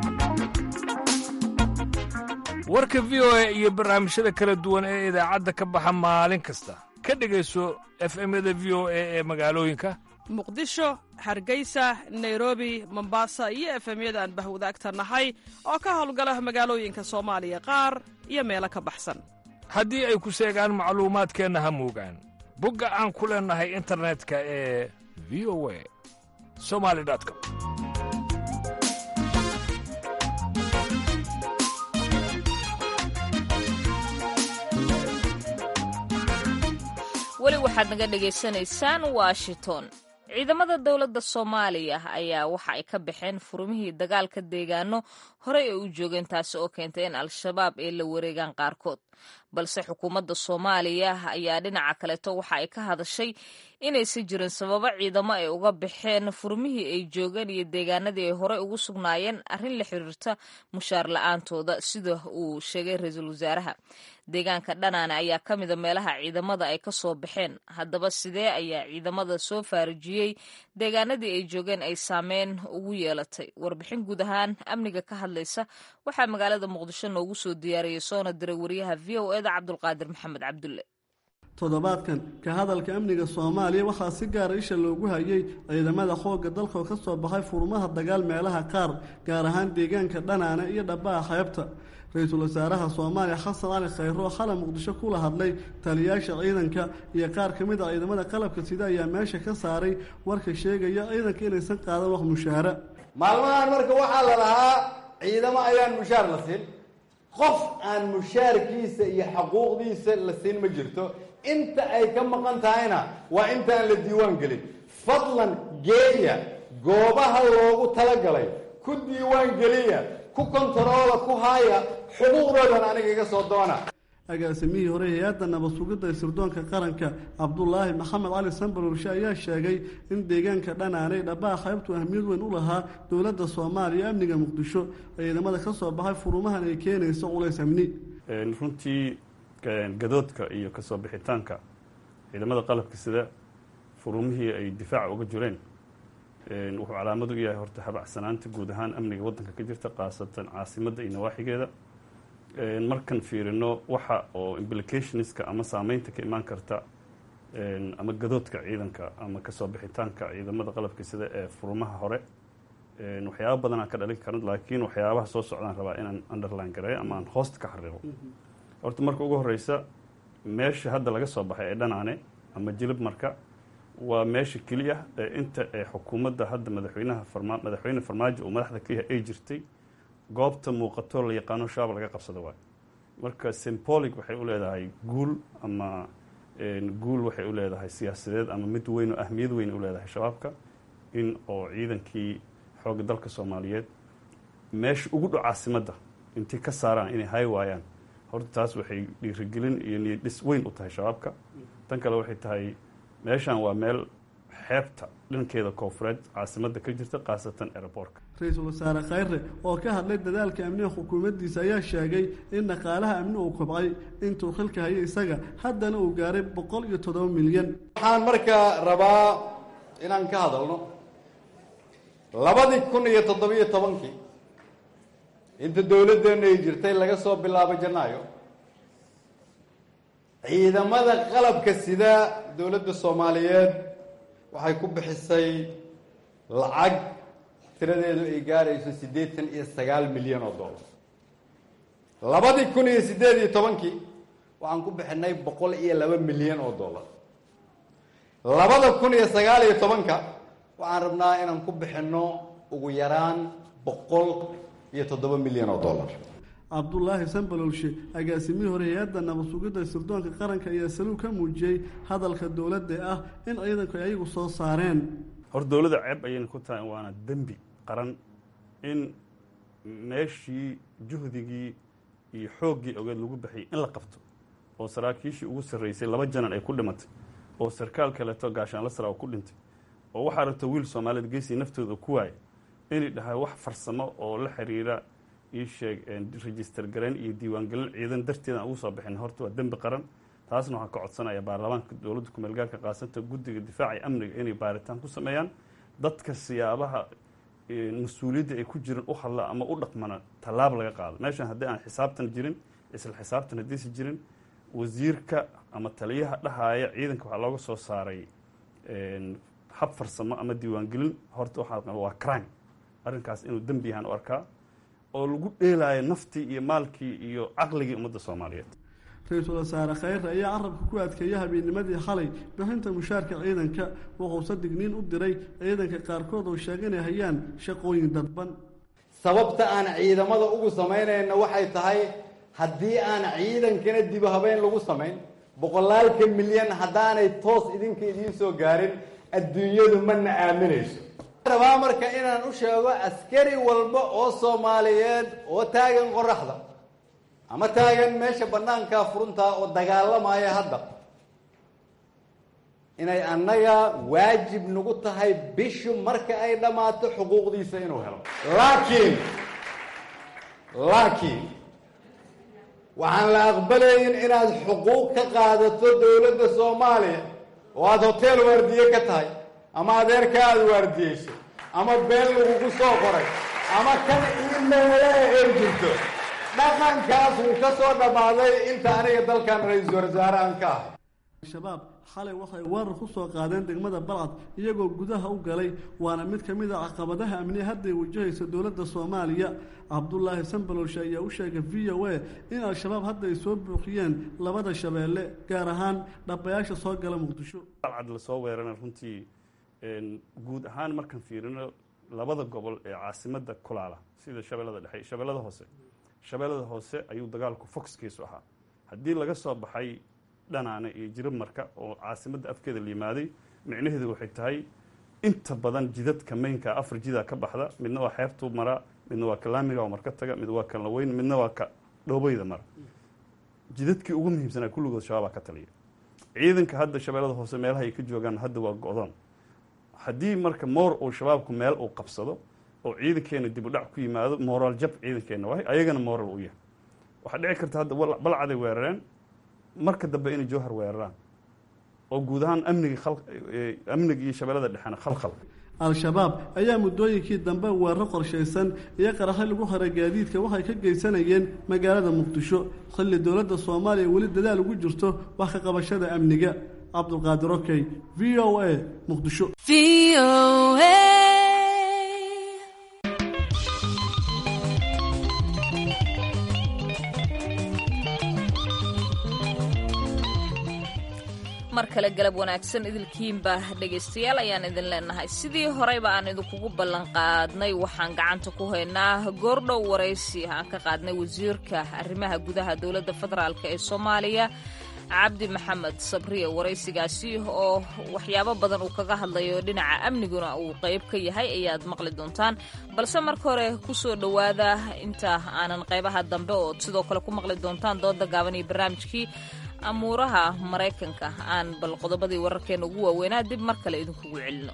warka v o a iyo barnaamijyada kala duwan ee idaacadda ka baxa maalin kasta ka dhegayso efemyada v o a ee magaalooyinka muqdisho hargeysa nairobi mombasa iyo efemyada aan bahwadaagta nahay oo ka howlgala magaalooyinka soomaaliya qaar iyo meelo ka baxsan haddii ay ku seegaan macluumaadkeenna ha moogaan bogga aan ku leennahay internetka ee v o a somali com weli waxaad naga dhagaysanaysaan washington ciidamada dowladda soomaaliya ayaa waxa ay ka baxeen furmihii dagaalka deegaano horey ay u joogeen taasi oo keentay in al-shabaab ay la wareegaan qaarkood balse xukuumadda soomaaliya ayaa dhinaca kaleeto waxa ay ka hadashay inaysan jirin sababo ciidamo ay uga baxeen furmihii ay joogeen iyo deegaanadii ay horey ugu sugnaayeen arrin la xiriirta mushaar la-aantooda sida uu sheegay ra-iisul wasaaraha deegaanka dhanaane ayaa ka mida meelaha ciidamada ay ka soo baxeen haddaba sidee ayaa ciidamada soo faarijiyey deegaanadii ay joogeen ay saameyn ugu yeelatay warbixin guud ahaan amniga ka hadlaysa waxaa magaalada muqdisho noogu soo diyaariyey soona diray wariyaha v o eda cabdulqaadir maxamed cabdulle toddobaadkan ka hadalka amniga soomaaliya waxaa si gaara isha loogu hayay ciidamada xoogga dalka oo ka soo baxay furmaha dagaal meelaha qaar gaar ahaan deegaanka dhanaane iyo dhabbaha xeebta ra-iisul wasaaraha soomaaliya xasan cali khayro oo xalay muqdisho kula hadlay taliyaasha ciidanka iyo qaar ka mid a ciidamada qalabka sida ayaa meesha ka saaray warka sheegaya ciidanka inaysan qaadan wax mushaara maalmahan marka waxaa la lahaa ciidamo ayaan mushaar la siin qof aan mushaarkiisa iyo xaquuqdiisa la siin ma jirto inta ay ka maqan tahayna waa intaan la diiwaan gelin fadlan geeya goobaha loogu talagalay ku diiwaan geliya ku kontaroola ku haaya xuquuqdoodan aniga iga soo doona agaasimihii hore hay-adda nabad sugidda ee sirdoonka qaranka cabdulaahi maxamed cali sanbalurshe ayaa sheegay in deegaanka dhanaanay dhabbaha qaybtu ahmiyad weyn u lahaa dowladda soomaaliya amniga muqdisho ciidamada ka soo baxay furumahan ay keenayso culays amni runtii gadoodka iyo kasoo bixitaanka ciidamada qalabka sida furumihii ay difaaca uga jireen wuxuu calaamad u yahay horta habacsanaanta guud ahaan amniga waddanka ka jirta khaasatan caasimadda iyo nawaaxigeeda markan fiirino waxa oo implicationska ama saameynta ka imaan karta ama gadoodka ciidanka ama kasoo bixitaanka ciidamada qalabka sida ee furumaha hore waxyaaba badan aan ka dhalin karan laakiin waxyaabaha soo socdaan rabaa inaan underline gareeyo ama aan hoosta ka xariiqo horta marka ugu horeysa meesha hadda laga soo baxay ee dhanaane ama jilib marka waa meesha keliya ee inta ee xukuumadda hadda madaxweynaha farma madaxweyne farmaajo uu madaxda ka yahay ay jirtay goobta muuqato la yaqaano shabaab laga qabsada waayo marka symbolic waxay u leedahay guul ama guul waxay u leedahay siyaasadeed ama mid weyn oo ahmiyad weyn u leedahay shabaabka in oo ciidankii xoogga dalka soomaaliyeed meesha ugu dhow caasimadda intay ka saaraan inay hay waayaan horta taas waxay dhiirigelin iyo niyadhis weyn u tahay shabaabka tan kale waxay tahay meeshan waa meel xeebta dhankeeda koofureed caasimadda ka jirta khaasatan aeroboortka ra-iisul wasaare khayre oo ka hadlay dadaalka amniga xukuumaddiisa ayaa sheegay in dhaqaalaha amni uu kobcay intuu xilka hayay isaga haddana uu gaaray boqol iyo toddoba milyan waxaan markaa rabaa inaan ka hadalno labadii kun iyo toddobiyo tobankii inta dowladdeena ay jirtay laga soo bilaabo janaayo ciidamada qalabka sida dowladda soomaaliyeed waxay ku bixisay lacag tiradeedu ay gaarayso siddeetan iyo sagaal milyan oo dollar labadii kun iyo siddeed iyo tobankii waxaan ku bixinay boqol iyo laba milyan oo dollar labada kun iyo sagaal iyo tobanka waxaan rabnaa inaan ku bixinno ugu yaraan boqol iyo toddoba milyan oo dollar cabdulaahi sanbalolshe agaasimihii hore hay-adda nabad sugidda sirdoonka qaranka ayaa saluug ka muujiyey hadalka dowladda ah in ciidanku ay ayagu soo saareen hor dowladda ceeb ayayna ku tahay waana dembi qaran in meeshii juhdigii iyo xooggii ogeed lagu baxiyay in la qabto oo saraakiishii ugu sarreysay laba janan ay ku dhimatay oo sarkaal kaleeto gaashaanla sara oo ku dhintay oo waxaa rabta wiil soomaaliyed geesii naftooda ku waaya inay dhahay wax farsamo oo la xiriira ii sheeg register garayn iyo diiwaangelin ciidan darteed aan ugu soo bixin horta waa dembi qaran taasna waxaan ka codsanaya baarlamaanka dowladda kumeelgaarka qaasanta guddiga difaaca iyo amniga inay baaritaan ku sameeyaan dadka siyaabaha mas-uuliyadda ay ku jiran u hadla ama u dhaqmana tallaab laga qaado meeshan haddii aan xisaabtan jirin isla xisaabtan haddiisi jirin wasiirka ama taliyaha dhahaaya ciidanka waxaa looga soo saaray hab farsamo ama diiwaangelin horta waxaa waa crime arrinkaas inuu dembi yahaan u arkaa oo lagu dheelaayo naftii iyo maalkii iyo caqligii ummadda soomaaliyeed ra-iisul wasaare khayre ayaa carabka ku adkeeya habeennimadii xalay bixinta mushaarka ciidanka wuxuuse digniin u diray ciidanka qaarkood oo sheega inay hayaan shaqooyin dadban sababta aan ciidamada ugu samaynayna waxay tahay haddii aan ciidankana dibu habeen lagu samayn boqolaalka milyan haddaanay toos idinka idiin soo gaarin adduunyadu mana aaminayso rabaa marka inaan u sheego askari walba oo soomaaliyeed oo taagan qoraxda ama taagan meesha banaankaa furuntaa oo dagaalamaya hadda inay annaga waajib nagu tahay bishu marka ay dhammaato xuquuqdiisa inuu helo laakiin laakiin waxaan la aqbalayn inaad xuquuq ka qaadato dowladda soomaaliya oo aada hotel waardiye ka tahay ama adeerka aada waardiyeyso ama been lagugu soo qoray ama kan imeele ay jirto dhaqankaas wuu ka soo dhammaaday inta aniga dalkan ra-iisul wasaare aan ka ahay al-shabaab xalay waxay weerar ku soo qaadeen degmada balcad iyagoo gudaha u galay waana mid ka mid a caqabadaha amniya hadday wajahaysa dowladda soomaaliya cabdulaahi sambalolshe ayaa u sheegay v o a in al-shabaab hadda ay soo buuqiyeen labada shabeelle gaar ahaan dhabayaasha soo gala muqdisho balcad lasoo weerana runtii guud ahaan markaan fiirino labada gobol ee caasimada kulaala sida shabeellada dhexe shabeellada hoose shabeellada hoose ayuu dagaalku foxkiisu ahaa haddii laga soo baxay dhanaane iyo jirab marka oo caasimadda afkeeda la yimaaday micnaheedu waxay tahay inta badan jidadka maynka afar jidaa ka baxda midna waa xeebtuu maraa midna waa ka laamiga oo marka taga mid waa ka laweyn midna waa ka dhoobayda mara jidadkii ugu muhiimsanaa kulligood shabaabaa ka taliya ciidanka hadda shabeellada hoose meelaha ay ka joogaan hadda waa go-doon haddii marka moor uu shabaabku meel uu qabsado oo ciidankeena dib u dhac ku yimaado moraal jab ciidankeena waay ayagana moral u yahay waxaa dhici karta hadda balcaday weerareen marka dambe inay jowhar weeraraan oo guud ahaan amnigi amniga iyo shabeellada dhexena khalkhal al-shabaab ayaa muddooyinkii dambe weeraro qorshaysan iyo qaraxyo lagu haray gaadiidka waxay ka geysanayeen magaalada muqdisho xilli dowladda soomaaliya weli dadaal ugu jirto wax ka qabashada amniga cabdulqaadir okey v o a muqdisho mar kale galab wanaagsan idilkiinba dhegaystayaal ayaan idin leenahay sidii horeyba aan idinkugu ballanqaadnay waxaan gacanta ku haynaa goordhow waraysi aan ka qaadnay wasiirka arrimaha gudaha dowladda federaalk ee soomaaliya cabdi maxamed sabriye waraysigaasi oo waxyaabo badan uu kaga hadlayo dhinaca amniguna uu qayb ka yahay ayaad maqli doontaan balse marka hore kusoo dhowaada inta aanan qaybaha dambe ood sidoo kale ku maqli doontaan dooda gaaban iyo barnaamijkii amuuraha maraykanka aan bal qodobadii wararkeena ugu waaweynaa dib mar kale idinkugu celino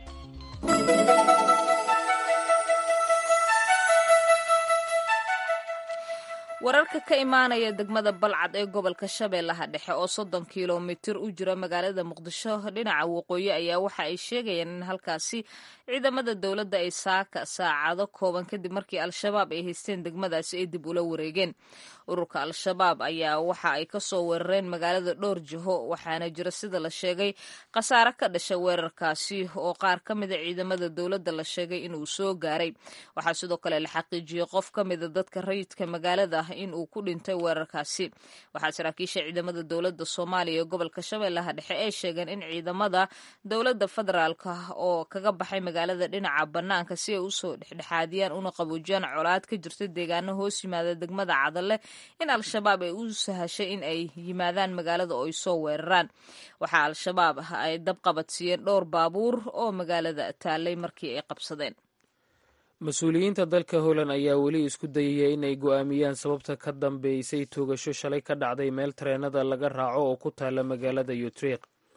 wararka ka imaanaya degmada balcad ee gobolka shabeellaha dhexe oo soddon kilomitir u jira magaalada muqdisho dhinaca waqooyi ayaa waxa ay sheegayaan in halkaasi ciidamada dowladda ay saaka saacado kooban kadib markii al-shabaab ay haysteen degmadaasi ay dib ula wareegeen ururka al-shabaab ayaa waxa ay kasoo weerareen magaalada dhowr jiho waxaana jira sida la sheegay khasaare ka dhasha weerarkaasi oo qaar ka mida ciidamada dowladda la sheegay inuu soo gaaray waxaa sidoo kale la xaqiijiyey qof ka mida dadka rayidka magaalada in uu ku dhintay weerarkaasi waxaa saraakiisha ciidamada dowladda soomaaliya ee gobolka shabeellaha dhexe ay sheegeen in ciidamada dowladda federaalka oo kaga baxay magaalada dhinaca bannaanka si ay usoo dhexdhexaadiyaan una qaboojiyaan colaad ka jirta deegaano hoos yimaada degmada cadalle in al-shabaab ay u sahashay in ay yimaadaan magaalada oo ay soo weeraraan waxaa al-shabaab ay dab qabadsiiyeen dhowr baabuur oo magaalada taallay markii ay qabsadeen mas-uuliyiinta dalka holland ayaa weli isku dayaya inay go'aamiyaan sababta ka dambeysay toogasho shalay ka dhacday meel tareenada laga raaco oo ku taala magaalada utreq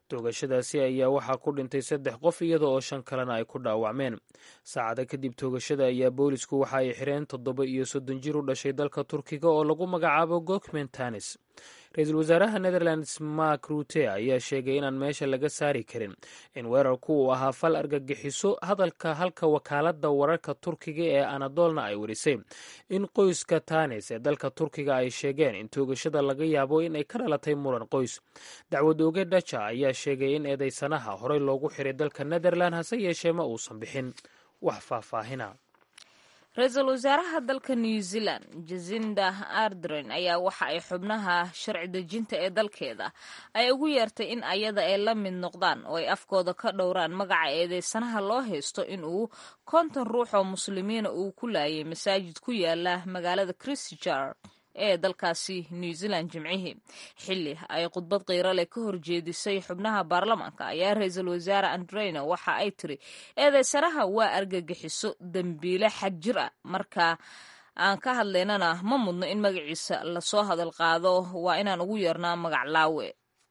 toogashadaasi ayaa waxaa ku dhintay saddex qof iyada oo shan kalena ay ku dhaawacmeen saacada kadib toogashada ayaa boolisku waxa ay xireen toddoba iyo soddon jir u dhashay dalka turkiga oo lagu magacaabo gokmen tanis ra-iisul wasaaraha netherlands mark rute ayaa sheegay inaan meesha laga saari karin in weerarku uu ahaa fal argagixiso hadalka halka wakaaladda wararka turkiga ee anadolna ay warisay in qoyska tanis ee dalka turkiga ay sheegeen in toogashada laga yaabo in ay ka dhalatay muran qoys dacwad oge dhaja ayaa sheegay in eedeysanaha horey loogu xiray dalka netherland hase yeeshee ma uusan bixin wax faahfaahina ra-iisul wasaaraha dalka new zealand jasinda ardren ayaa waxa ay xubnaha sharci dejinta ee dalkeeda ay ugu yeertay in ayada ay la mid noqdaan oo ay afkooda ka dhowraan magaca eedeysanaha loo haysto in uu konton ruux oo muslimiina uu ku laayay masaajid ku yaala magaalada christchurch ee dalkaasi new zealand jimcihii xilli ay khudbad qiiro leh ka horjeedisay xubnaha baarlamaanka ayaa ra-iisul wasaare andrena waxa ay tiri eedeysanaha waa argagixiso dembiile xad jir ah marka aan ka hadlaynana ma mudno in magaciisa lasoo hadal qaado waa inaan ugu yeernaa magac laawe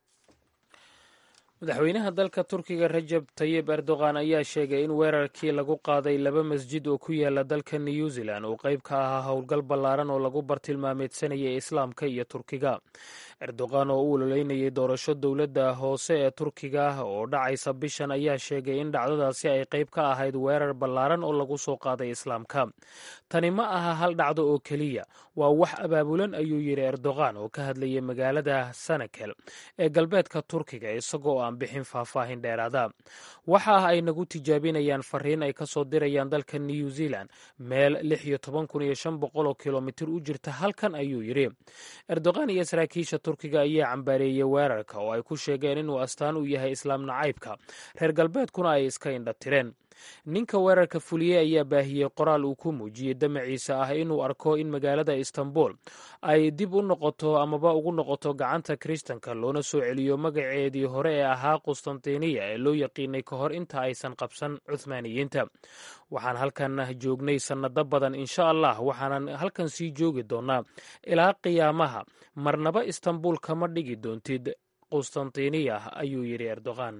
madaxweynaha dalka turkiga rajab tayib erdogan ayaa sheegay in weerarkii lagu qaaday laba masjid oo ku yaala dalka new zealand uu qayb ka ahaa howlgal ballaaran oo lagu bartilmaameedsanayay islaamka iyo turkiga erdogan oo u ololeynayay doorasho dowladda hoose ee turkiga oo dhacaysa bishan ayaa sheegay in dhacdadaasi ay qayb ka ahayd weerar ballaaran oo lagu soo qaaday islaamka tani ma aha hal dhacdo oo keliya waa wax abaabulan ayuu yidhi erdogan oo ka hadlayay magaalada sanakel ee galbeedka turkiga isagoo aan bixin faahfaahin dheeraada waxa ah ay nagu tijaabinayaan fariin ay ka soo dirayaan dalka new zealand meel lix iyo toban kun iyo shan boqol oo kilomitir u jirta halkan ayuu yidhi erdogan iyo saraakiisha turkiga ayaa cambaareeyey weerarka oo ay ku sheegeen inuu astaan u yahay islaam nacaybka reer galbeedkuna ay iska indha tireen ninka weerarka fuliyey ayaa baahiyey qoraal uu ku muujiyey damaciisa ah inuu arko in magaalada istanbul ay dib u noqoto amaba ugu noqoto gacanta kiristanka loona soo celiyo magaceedii hore ee ahaa qustantiniya ee loo yaqiinay ka hor inta aysan qabsan cuthmaaniyiinta waxaan halkan joognay sannado badan insha allah waxaanan halkan sii joogi doonaa ilaa qiyaamaha marnaba istanbul kama dhigi doontid qustantiniya ayuu yidhi erdogan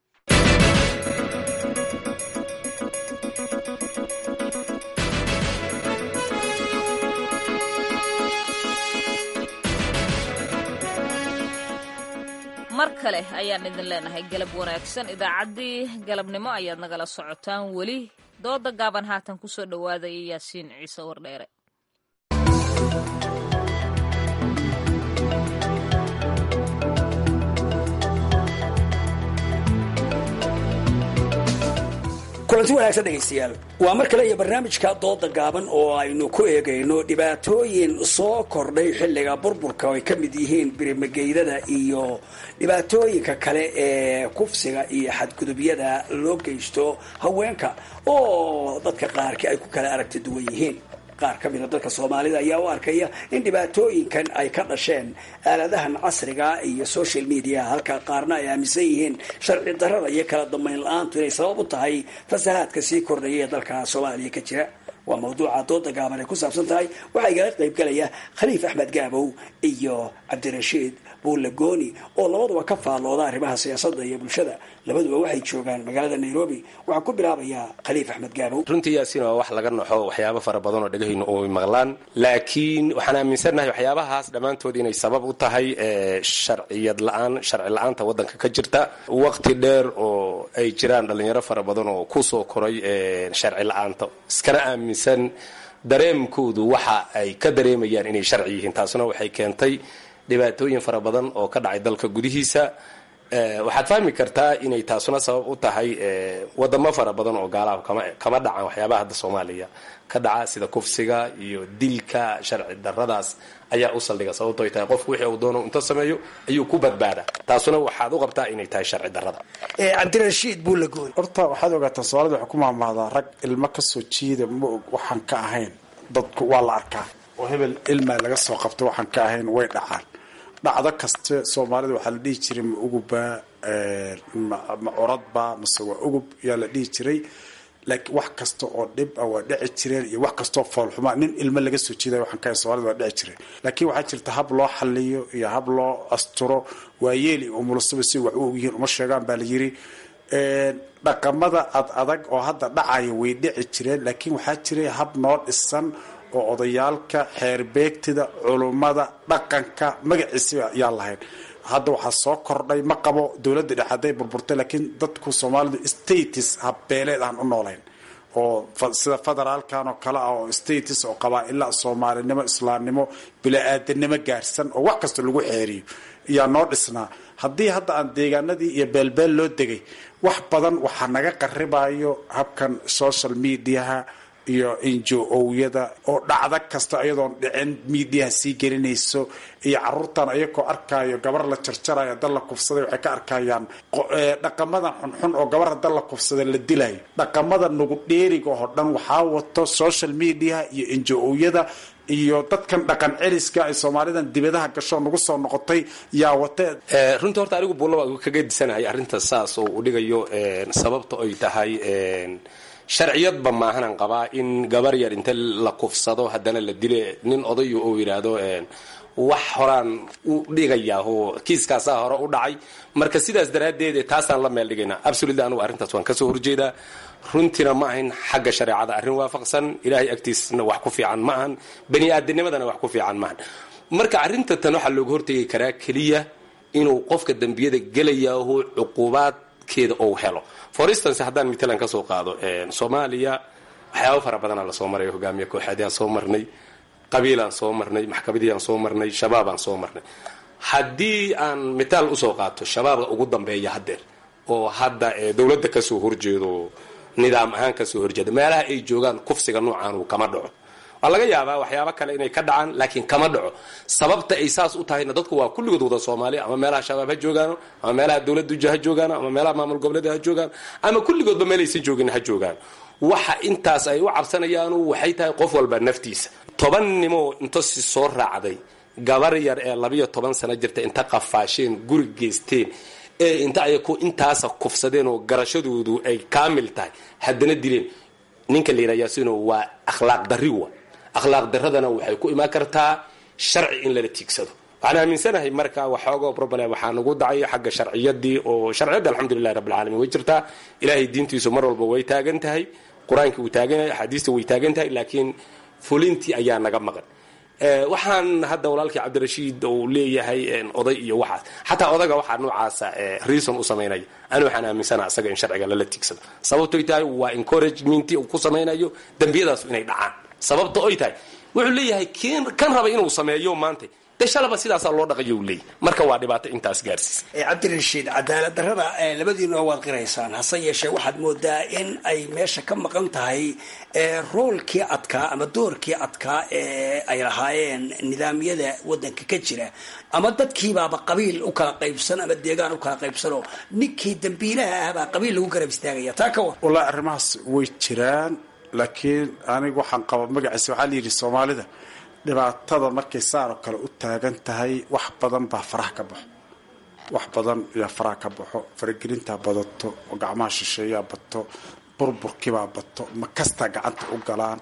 mar kale ayaan idin leenahay galab wanaagsan idaacaddii galabnimo ayaad nagala socotaan weli dooda gaaban haatan ku soo dhowaadaya yaasiin ciise wardheere kulanti wanaagsan dhegaystayaal waa mar kale iyo barnaamijka dooda gaaban oo aynu ku eegayno dhibaatooyin soo kordhay xilliga burburka oo ay ka mid yihiin birimageydada iyo dhibaatooyinka kale ee kufsiga iyo xadgudubyada loo geysto haweenka oo dadka qaarkii ay ku kala aragti duwan yihiin qaar ka mida dadka soomaalida ayaa u arkaya in dhibaatooyinkan ay ka dhasheen aaladahan casriga iyo social media halka qaarna ay aaminsan yihiin sharci darada iyo kala dambayn la-aantu inay sabab u tahay fasahaadka sii kordhaya ee dalka soomaaliya ka jira waa mawduuca dooda gaaban ay ku saabsan tahay waxaa igala qaybgalaya khaliif axmed gaabow iyo cabdirashiid buulle gooni oo labaduba ka faallooda arrimaha siyaasadda iyo bulshada labaduba waxay joogaan magaalada nairobi waxaan ku bilaabayaa khaliif axmed gaabow runtii yaasiin waa wax laga naxo waxyaabo fara badan oo dhegahaynu uy maqlaan laakiin waxaan aaminsannahay waxyaabahaas dhammaantood inay sabab u tahay sharciyad la-aan sharci la-aanta waddanka ka jirta waqti dheer oo ay jiraan dhallinyaro fara badan oo kusoo koray sharci la-aanta iskana aaminsan dareemkoodu waxa ay ka dareemayaan inay sharci yihiin taasuna waxay keentay dhibaatooyin fara badan oo ka dhacay dalka gudihiisa waxaad fahmi kartaa inay taasuna sabab u tahay wadamo fara badan oo gaalaha kama dhacaan waxyaabaha hadda soomaaliya ka dhaca sida kufsiga iyo dilka sharci daradaas ayaa u saldhiga sababto ay tahay qofku wixii uu doono inta sameeyo ayuu ku badbaada taasuna waxaad u qabtaa inay tahay sharci darada cabdirashiid buulagoon horta waxaad ogaataa soomaalida waxay ku maamahdaa rag ilmo kasoo jiida ma og waxaan ka ahayn dadku waa la arkaa oo hebel ilmaa laga soo qabta waxaan ka ahayn way dhacaan dhacdo kaste soomaalida waxaa la dhihi jiray ma ugubba ma curadba mase waa ugub yaa la dhihi jiray laakiin wax kasta oo dhib ah waa dhici jireen iyo wax kastaoo foolxuma nin ilmo laga soo jeeday waxaan ka soomaalida waa dhici jireen laakiin waxaa jirta hab loo xaliyo iyo hab loo asturo waayeeli umulusaba si wax u ogyihiin uma sheegaan baa la yiri dhaqamada ad adag oo hadda dhacaya way dhici jireen laakiin waxaa jiray hab noo dhisan oo odayaalka xeerbeegtida culummada dhaqanka magaciisa yaa lahayn hadda waxaa soo kordhay ma qabo dowladda dhexe hadday burburtay laakiin dadku soomaalidu status habbeeleed aan u noolayn oo sida federaalkan oo kale ah oo status oo qabaa-ila soomaalinimo islaamnimo bila-aadanimo gaarsan oo wax kasta lagu xeeriyo iyaa noo dhisnaa haddii hadda aan deegaanadii iyo beelbeel loo degay wax badan waxaa naga qaribayo habkan social mediaha iyo injo-owyada oo dhacdo kasta iyadoon dhicin miidiyaha sii gelinayso iyo caruurtan ayagoo arkaayo gabar la jarjarayo dal la kufsaday waxay ka arkayaan dhaqamadan xunxun oo gabar hadal la kufsaday la dilayo dhaqamada nugu dheeriga oo dhan waxaa wato social mediaha iyo injo-owyada iyo dadkan dhaqan celiska ay soomaalidan dibadaha gasho nagu soo noqotay yaa wate runtii horta anigu buulla waa kaga disanahay arrinta saas oo uu dhigayo sababta ay tahay sharciyadba maahanan qabaa in gabar yar inta la kufsado haddana la dile nin odayo oo yidhaahdo wax horaan u dhigayaa oo kiiskaasaa hore u dhacay marka sidaas daraaddeed taasaan la meel dhigaynaa absolutely anugu arrintaas waan kasoo horjeedaa runtiina ma ahayn xagga shareecada arrin waafaqsan ilaahay agtiisna wax ku fiican ma ahan bani aadanimadana wax ku fiican maahan marka arrinta tan waxaa looga hortegi karaa keliya inuu qofka dembiyada gelayaho cuqubaadkeeda ou helo for instance haddaan matalan kasoo qaado soomaaliya waxyaaba fara badanaa lasoo maray hogaamiye kooxeedyaan soo marnay qabiilaan soo marnay maxkamadiiaan soo marnay shabaabaan soo marnay haddii aan mitaal usoo qaato shabaabka ugu dambeeya haddeer oo hadda dowladda kasoo horjeedo nidaam ahaan kasoo horjeeda meelaha ay joogaan kufsiga noocaanu kama dhaco waa laga yaabaa waxyaaba kale inay ka dhacaan laakiin kama dhaco sababta ay saas u tahayna dadku waa kulligood wada soomaaliya ama meelaha shabaab ha joogaano ama meelaha dowladda ha joogaano ama meelaha maamul goboleeda ha joogaan ama kulligoodba meelaysan joogin ha joogaan waxa intaas ay u cabsanayaanu waxay tahay qof walba naftiisa toban nimoo inta si soo raacday gabar yar ee labayo toban sano jirta inta qafaasheen guri geysteen ee inta ayaku intaasa kufsadeen oo garashadoodu ay kaamil tahay haddana dileen ninka la yidhaha yaasino waa akhlaaq darri wa akhlaaq daradana waxay ku imaan kartaa sharci in lala tiigsado waxaan aaminsanahay marka waxoogo problem waxaa nagu dacay xagga sharciyadii oo sharciyadda alxamdulilahi rabbilcaalamiin way jirtaa ilaahay diintiisu mar walba way taagan tahay qur-aankii wuu taagan yahay axaadiista way taagan tahay laakiin fulintii ayaa naga maqan waxaan hadda walaalkii cabdirashiid uu leeyahay oday iyo waxaas xataa odaga waxaa noocaasa reason u samaynaya ani waxaan aaminsana isaga in sharciga lala tiigsado sababtoy tahay waa encouragement uu ku samaynayo dembiyadaas inay dhacaan sababta oy tahay wuxuu leeyahay kan raba inuu sameeyo maanta de shalaba sidaasaa loo dhaqayo u leeyahy marka waa dhibaato intaas gaarsiisa cabdirashiid cadaalad darrada labadiina waad qiraysaan hase yeeshee waxaad moodaa in ay meesha ka maqan tahay roolkii adkaa ama doorkii adkaa ee ay lahaayeen nidaamyada wadanka ka jira ama dadkiibaaba qabiil u kala qaybsan ama deegaan u kala qaybsanoo ninkii dambiilaha ahbaa qabiil lagu garab istaagaya taa ka war wallahi arrimahaas way jiraan laakiin anigu waxaan qaba magaciisa waxaa layidhi soomaalida dhibaatada markay saaroo kale u taagan tahay wax badan baa faraha ka baxo wax badan yaa faraha ka baxo faragelintaa badato oo gacmaha shisheeyaa bato burburkiibaa bato makastaa gacanta u galaan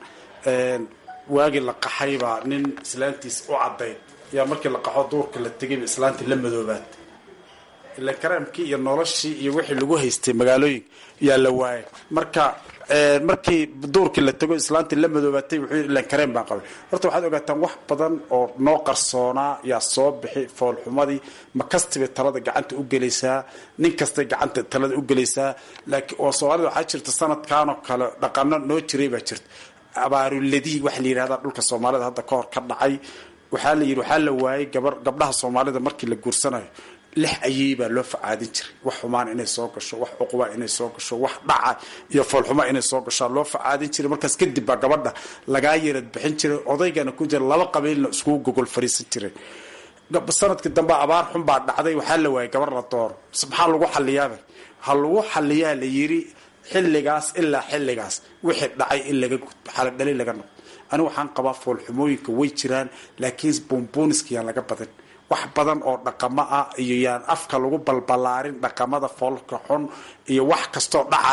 waagii la qaxaybaa nin islaantiis u cadayd yaa markii la qaxo duurka la tegayba islaantii la madoobaad ilan karaamkii iyo noloshii iyo wixii lagu haystay magaalooyinka yaa la waayay marka markii duurkii la tago islaantii la madoobaatay wuxuu yidhi ilan kareen baan qabay horta waxaad ogaataan wax badan oo noo qarsoonaa yaa soo bixi foolxumadii ma kastibay talada gacanta u gelaysaa nin kastay gacanta talada u gelaysaa laakiin oo soomaalida waxaa jirta sanadkanoo kale dhaqano noo jiray baa jirta abaaruladii waxa la yidhahdaa dhulka soomaalida hadda ka hor ka dhacay waxaa la yidhi waxaa la waayay gabar gabdhaha soomaalida markii la guursanayo lix ayey baa loo facaadin jiray wax xumaan inay soo gasho wax cuquba inay soo gasho wax dhaca iyo foolxuma inay soo gashaa loo facaadin jiray markaas kadib baa gabadha lagaa yarad bixin jiray odaygana ku jira laba qabiilna iskugu gogol fariisan jiray sanadkii dambe abaar xun baa dhacday waxaa la waayay gabar la dooro maxaa lagu xaliyaaba ha lagu xaliyaa la yiri xilligaas ilaa xilligaas wixii dhacay in laga xaladhali laga noqo anigu waxaan qabaa foolxumooyinka way jiraan laakiin buunbuuniska yaan laga badan wax badan oo dhaqamo ah iyo yaan afka lagu balbalaarin dhaqamada foolka xun iyo wax kastoo dhacayo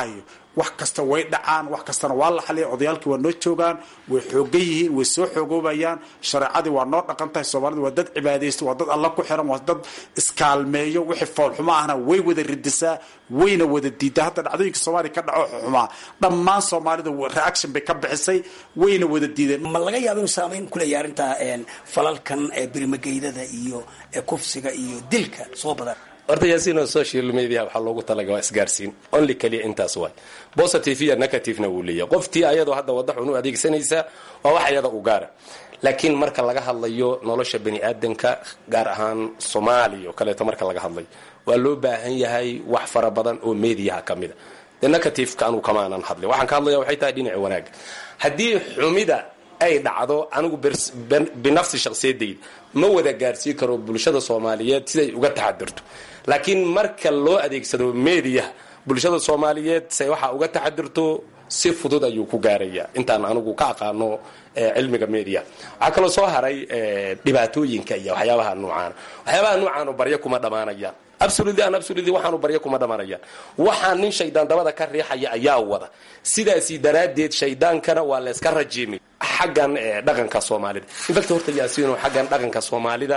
wax kasta way dhacaan wax kastana waa la xaliya odayaalkii waa noo joogaan way xoogan yihiin way soo xoogoobayaan shareecadii waa noo dhaqan tahay soomaalida waa dad cibaadaysta waa dad alla ku xiran waa dad iskaalmeeyo wixii foolxumo ahna way wada ridisaa wayna wada diidaa hadda dhacdooyinka soomaaliya ka dhaco xumaa dhammaan soomaalida reaction bay ka bixisay wayna wada diideen ma laga yaabo inuu saamayn ku leeyahay arrintaa falalkan birimageydada iyo kufsiga iyo dilka soo badan horta yaasiino social media waxaa loogu talaga waa isgaarsiin only keliya intaas waay positive iyo negativena wuu leeyahay qoftii ayadoo hadda wadda xun u adeegsanaysa waa wax ayada u gaara laakiin marka laga hadlayo nolosha bani aadanka gaar ahaan soomaaliya oo kaleeto marka laga hadlayo waa loo baahan yahay wax fara badan oo mediaha ka mida de negativeka anuu kamaanan hadlin waxaan ka hadlaya waxay tahay dhinaci wanaaga haddii xumida ay dhacdo anigu binafsi shaksiyadayda ma wada gaarsiin karo bulshada soomaaliyeed siday uga taxadirto laakiin marka loo adeegsado media bulshada soomaaliyeed say waxaa uga taxadirto si fudud ayuu ku gaaraya intaan anigu ka aqaano cilmiga media waxaa kaloo soo haray dhibaatooyinka iyo waxyaabaha nuucaana waxyaabaha nuucaano baryo kuma dhammaanayaan absolutely an absolutely waxaanu baryo kuma dhammaanayaan waxaa nin shaydaan dabada ka riixaya ayaa wada sidaasi daraaddeed shaydaankana waa layska rajiimay xaggan dhaqanka soomaalida infact horta yaasiino xaggan dhaqanka soomaalida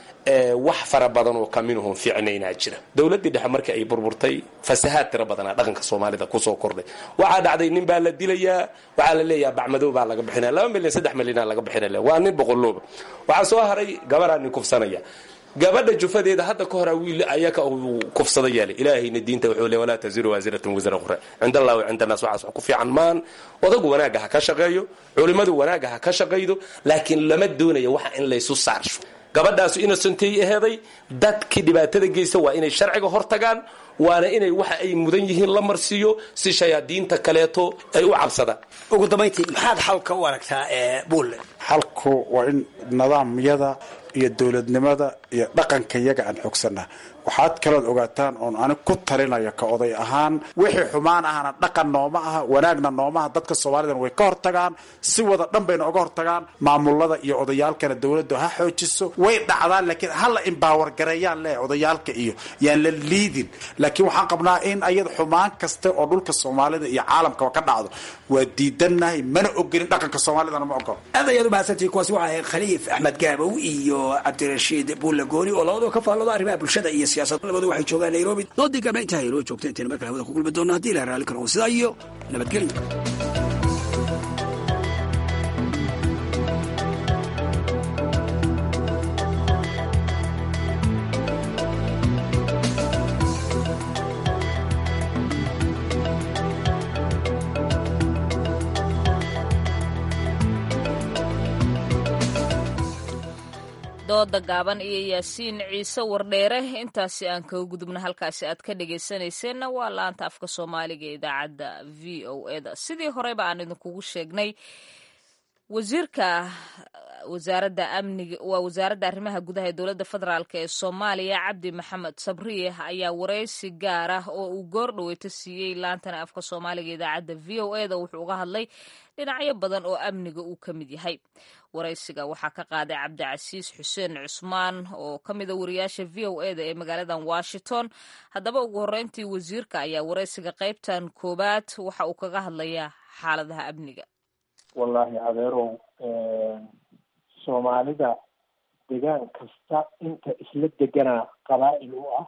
wax fara badan oo kaminuhun fiicnaynaa jira dowladdii dhexe markii ay burburtay fasahaad tiro badanaa dhaqanka soomaalida kusoo kordhay waxaa dhacday nin baa la dilayaa waxaa la leeyaha bacmadow baa laga bixinaya laba milyan saddex milyanaa laga bixinaya waa nin boqolooba waxaa soo haray gabaraa nin kufsanaya gabadha jufadeeda hadda ka hora wiil ayaka uu kufsada yeelay ilaahayna diinta wuxuu le walaa taziru waasiratun wisra ukhra cinda allahi wa cinda annaas waxaas wax ku fiican maan odagu wanaagga ha ka shaqeeyo culimmadu wanaagga ha ka shaqaydo laakiin lama doonayo waxa in laysu saarsho gabadhaasu innocentay aheeday dadkii dhibaatada geysta waa inay sharciga hortagaan waana inay waxa ay mudan yihiin la marsiiyo si shayaadiinta kaleeto ay u cabsadaan ugu dambayntii maxaad xalka u aragtaa buulle xalku waa in nidaamyada iyo dowladnimada iyo dhaqanka yaga aan xoogsanaa waxaad kalood ogaataan oon anig ku talinaya ka oday ahaan wixii xumaan ahana dhaqan nooma aha wanaagna nooma aha dadka soomaalidana way ka hortagaan si wada dhan bayna oga hortagaan maamulada iyo odayaalkana dowladdu ha xoojiso way dhacdaan laakiin hala imbaawer gareeyaan le odayaalka iyo yaan la liidin laakiin waxaan qabnaa in ayada xumaan kaste oo dhulka soomaalida iyo caalamkaba ka dhacdo waa diidannahay mana ogolin dhaqanka soomaalidana ma ogolo aad ayaad umahadsantihi kuwaasi waxa ahayd khaliif axmed gaabow iyo cabdirashiid buulle gooni oo labadoo ka faallooda arrimaha bulshada iyo siyaasad labadu waxay joogaan nairobi doodii gabna intaa inoo joogta intayna markale hawada ku kulmi doona haddii ilaha raalli karo sidaa iyo nabadgelyo dooda gaaban iyo yaasiin ciise wardheere intaasi aan kaga gudubna halkaasi aad ka dhegaysanayseena waa laanta afka soomaaliga ee idaacadda v o eda sidii horeyba aan idinkugu sheegnay wasiirka wasaaradda amniga waa wasaaradda arrimaha gudaha ee dowladda federaalk ee soomaaliya cabdi maxamed sabriye ayaa wareysi gaar ah oo uu goor dhaweyto siiyey laantana afka soomaaliga idaacadda v o eda wuxuu uga hadlay dhinacyo badan oo amniga uu ka mid yahay waraysiga waxaa ka qaaday cabdicasiis xuseen cusmaan oo ka mida wariyaasha v o eda ee magaaladan washington haddaba ugu horreyntii wasiirka ayaa waraysiga qaybtan koowaad waxa uu kaga hadlayaa xaaladaha amniga wallaahi adeerow soomaalida degaan kasta inta isla deganaa qabaa'il u ah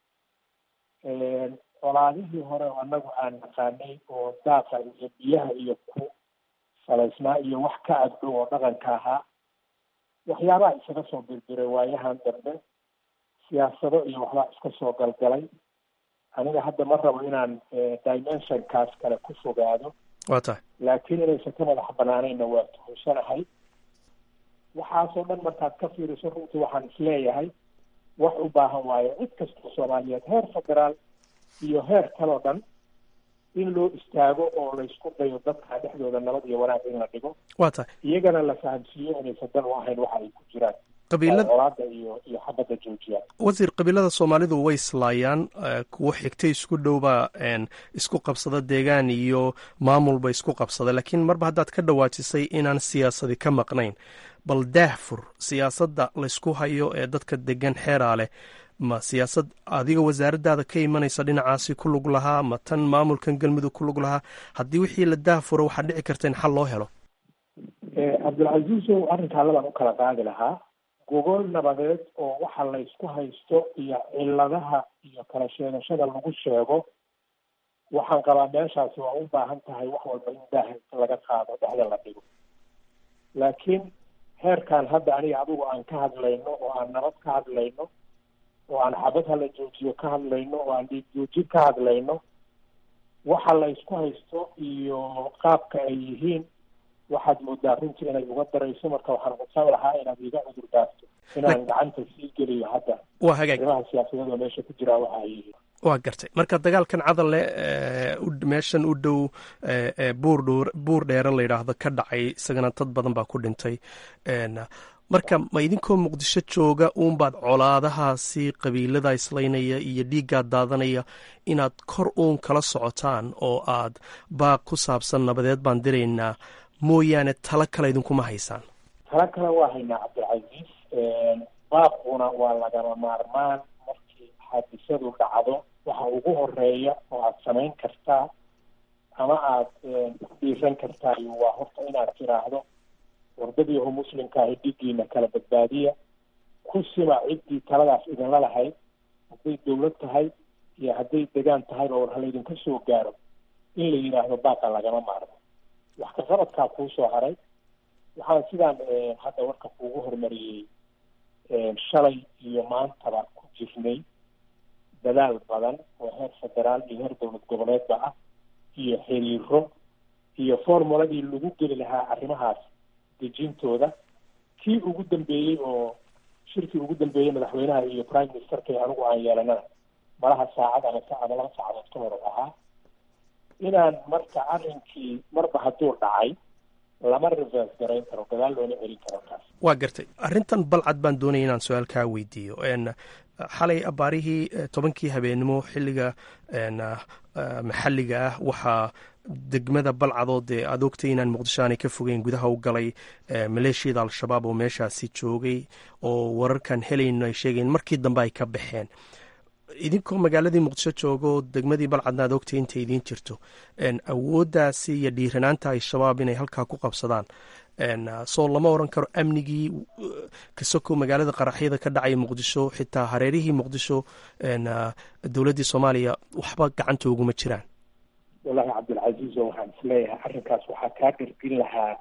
colaadihii hore oo annagu aan naqaanay oo daaqa iyo biyaha iyo ku salaysnaa iyo wax ka agdhow oo dhaqanka ahaa waxyaabaha isaga soo birbiray waayahan dambe siyaasado iyo waxbaa iska soo galgalay aniga hadda ma rabo inaan dimensionkaas kale ku fogaado waa tahay laakiin inaysan ka madax banaanayna waa tuhunsanahay waxaasoo dhan markaad ka fiiriso runtii waxaan isleeyahay wax u baahan waayo cid kastoo soomaaliyeed heer federaal iyo heer kaloo dhan in loo istaago oo laysku dayo dadka dhexdooda nabad iyo wanaag in la dhigo waa tahay iyagana la fahamsiiyo inaysan dan u ahayn waxa ay ku jiraan qabiilada colaada iyo iyo xabadda joojiyaan wasiir qabiilada soomaalidu way islaayaan kuwo xigtay isku dhowbaa isku qabsada deegaan iyo maamulba isku qabsada laakiin marba haddaad ka dhawaajisay inaan siyaasadi ka maqnayn bal daahfur siyaasadda laysku hayo ee dadka degan xeeraa leh ma siyaasad adiga wasaaraddaada ka imanaysa dhinacaasi ku lug lahaa ma tan maamulkan galmudug ku lug lahaa haddii wixii la daafuro waxaa dhici karta in xal loo helo cabdilcasiisow arrinkaa labaan u kala qaadi lahaa gogol nabadeed oo waxa la isku haysto iyo ciladaha iyo kala sheegashada lagu sheego waxaan qabaa meeshaasi waa u baahan tahay wax walba in daaha laga qaado dhexda la dhigo laakiin heerkan hadda aniga adigu aan ka hadlayno oo aan nabad ka hadlayno oo aan xabad hala joojiyo ka hadlayno oo aan dhiig joojin ka hadlayno waxa la isku haysto iyo qaabka ay yihiin waxaad moodaa runtii inay uga darayso marka waxaan codsan lahaa inaad iga cudur daarto inaan gacanta sii geliyo hadda waa hagaag arrimaha siyaasadeed oo meesha ku jiraa waxa ay yihiin waa gartay marka dagaalkan cadalle meeshan u dhow buur buur dheere la yidhaahdo ka dhacay isagana dad badan baa ku dhintay marka ma idinkoo muqdisho jooga uunbaad colaadahaasi qabiilada islaynaya iyo dhiiggaa daadanaya inaad kor uun kala socotaan oo aad baaq ku saabsan nabadeed baan diraynaa mooyaane talo kale idinkuma haysaan talo kale waa haynaa cabdilcasiis baaquna waa lagama maarmaan markii xaadisadu dhacdo waxa ugu horeeya oo aad samayn kartaa ama aad ku dhiiran kartaa waa horta inaad tiraahdo wardadiiho muslimka ahi dhigiina kala badbaadiya ku sima ciddii taladaas idinla lahayd hadday dawlad tahay iyo hadday degaan tahayba war halaydinka soo gaaro in la yidhaahdo baaqa lagama maarmo wax ka qabadkaa kuu soo haray waxaan sidaan hadda warka kuugu hormariyey shalay iyo maantaba ku jirnay dadaal badan oo heer federaal iyo heer dowlad goboleedba ah iyo xiriiro iyo formuladii lagu geli lahaa arrimahaas dejintooda kii ugu dambeeyey oo shirkii ugu dambeeyey madaxweynaha iyo prime ministerka anigu aan yeelanana malaha saacad ama ama laba saacadood ka hor ahaa inaan marka arrinkii marba hadduu dhacay lama reverse garayn karo gadaal loona celin karo taas waa gartay arrintan balcad baan doonaya inaan su-aal kaa weydiiyo xalay abaarihii tobankii habeenimo xilliga maxalliga ah waxaa degmada balcadood ee aad ogtay inaan muqdisho aanay ka fogeyn gudaha u galay maleeshiyada al-shabaab oo meeshaasi joogay oo wararkan helayno ay sheegayen markii dambe ay ka baxeen idinkoo magaaladii muqdisho joogo degmadii balcadna aad ogtay intay idiin jirto awooddaasi iyo dhiiranaanta al-shabaab inay halkaa ku qabsadaan soo lama oran karo amnigii kasoko magaalada qaraxyada ka dhacaya muqdisho xitaa hareerihii muqdisho dowladdii soomaaliya waxba gacanta uguma jiraan wallahi cabdilcasiizo waxaan isleeyahay arrinkaas waxaa kaa dhirgin lahaa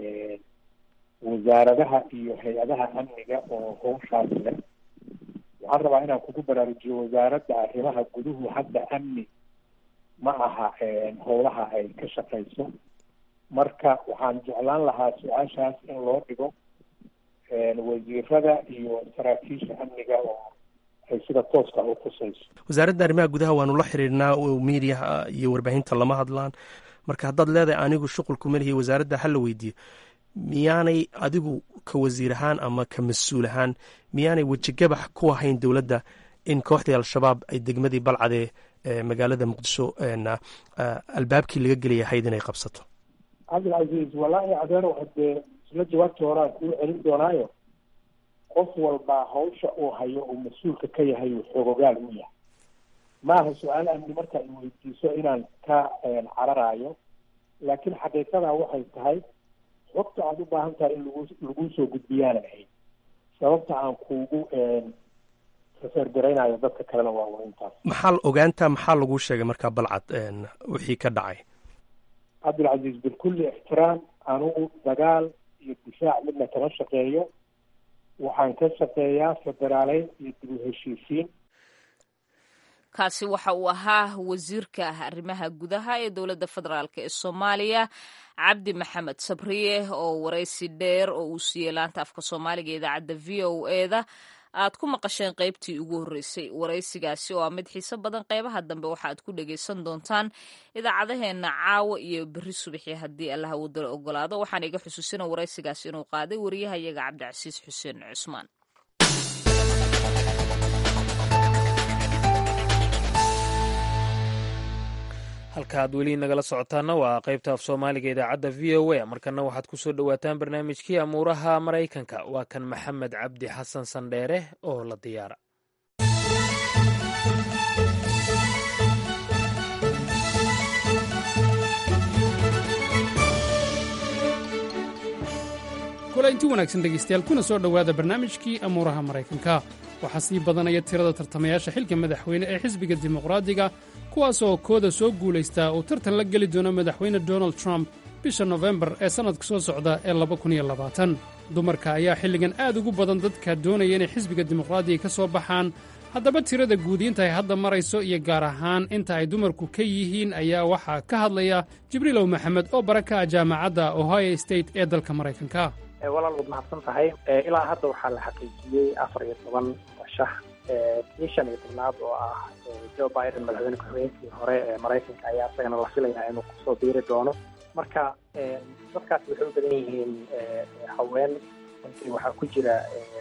wasaaradaha iyo hay-adaha amniga oo howshaas leh waxaan rabaa inaan kugu baraarujiyo wasaaradda arrimaha guduhu hadda amni ma aha howlaha ay ka shaqayso marka waxaan jeclaan lahaa su-aashaas in loo dhigo wasiirada iyo saraakiisha amniga oo ay sida tooska u khusayso wasaaradda arrimaha gudaha waanu la xiriirnaa oo miidiyaha iyo warbaahinta lama hadlaan marka haddaad leedahay anigu shuqulku malihi wasaaradda hala weydiiyo miyaanay adigu ka wasiir ahaan ama ka mas-uul ahaan miyaanay wejigabax ku ahayn dowladda in kooxdii al-shabaab ay degmadii balcadee magaalada muqdisho albaabkii laga gelaya ahayd inay qabsato cabdilcasiis wallaahi adeero hadee isla jawaabtii horaan kuu celin doonaayo qof walba hawsha uu hayo uu mas-uulka ka yahay uu xoogogaal u yahay maaha su-aal amni marka i weydiiso inaan ka cararaayo laakiin xaqiiqadaa waxay tahay xogta aada u baahan tahay in lagu laguu soo gudbiyaanan ahayd sababta aan kuugu reseergaraynayo dadka kalena waa un intaas maxaa ogaanta maxaa laguu sheegay markaa balcad wixii ka dhacay cabdilcasiis bikulli ixtiraam anugu dagaal iyo difaac midna kama shaqeeyo waxaan ka shaqeeyaa federaaleyn iyo dib u heshiisiin kaasi waxa uu ahaa wasiirka arrimaha gudaha ee dowladda federaalk ee soomaaliya cabdi maxamed sabriye oo waraysi dheer oo uu siiyey laanta afka soomaaliga idaacadda v o eda aad ku maqasheen qaybtii ugu horreysay waraysigaasi oo ah mid xiiso badan qaybaha dambe waxa aad ku dhagaysan doontaan idaacadaheenna caawa iyo berri subaxii haddii allaha wadala ogolaado waxaan iga xusuusina waraysigaasi inuu qaaday wariyahayaga cabdicasiis xuseen cusmaan halka aad weli nagala socotaana waa qaybta af soomaaliga idaacadda v o a markana waxaad ku soo dhowaataan barnaamijkii amuuraha maraykanka waa kan maxamed cabdi xasan sandheere oo la diyaara kulanti wanaagsan dhegaystayaal kuna soo dhowaada barnaamijkii amuuraha maraykanka waxaa sii badanaya tirada tartamayaasha xilka madaxweyne ee xisbiga dimuqraadiga kuwaasoo kooda soo guulaystaa uu tartan la geli doono madaxweyne donald trump bisha nofembar ee sannadka soo socda ee dumarka ayaa xilligan aad ugu badan dadka doonaya inay xisbiga dimuqraadiga ka soo baxaan haddaba tirada guud inta ay hadda marayso iyo gaar ahaan inta ay dumarku ka yihiin ayaa waxaa ka hadlaya jibriilow maxamed oo bara ka ah jaamacadda ohio state ee dalka maraykanka walaal waad mahadsan tahay ilaa hadda waxaa la xaqiijiyey afar iyo toban shax kii shan iyo tobnaad oo ah joe biden madaxweyne ku-xigeenkii hore ee maraykanka ayaa isagana la filayaa inuu kusoo biiri doono marka dadkaasi waxay u badan yihiin haween runtii waxaa ku jira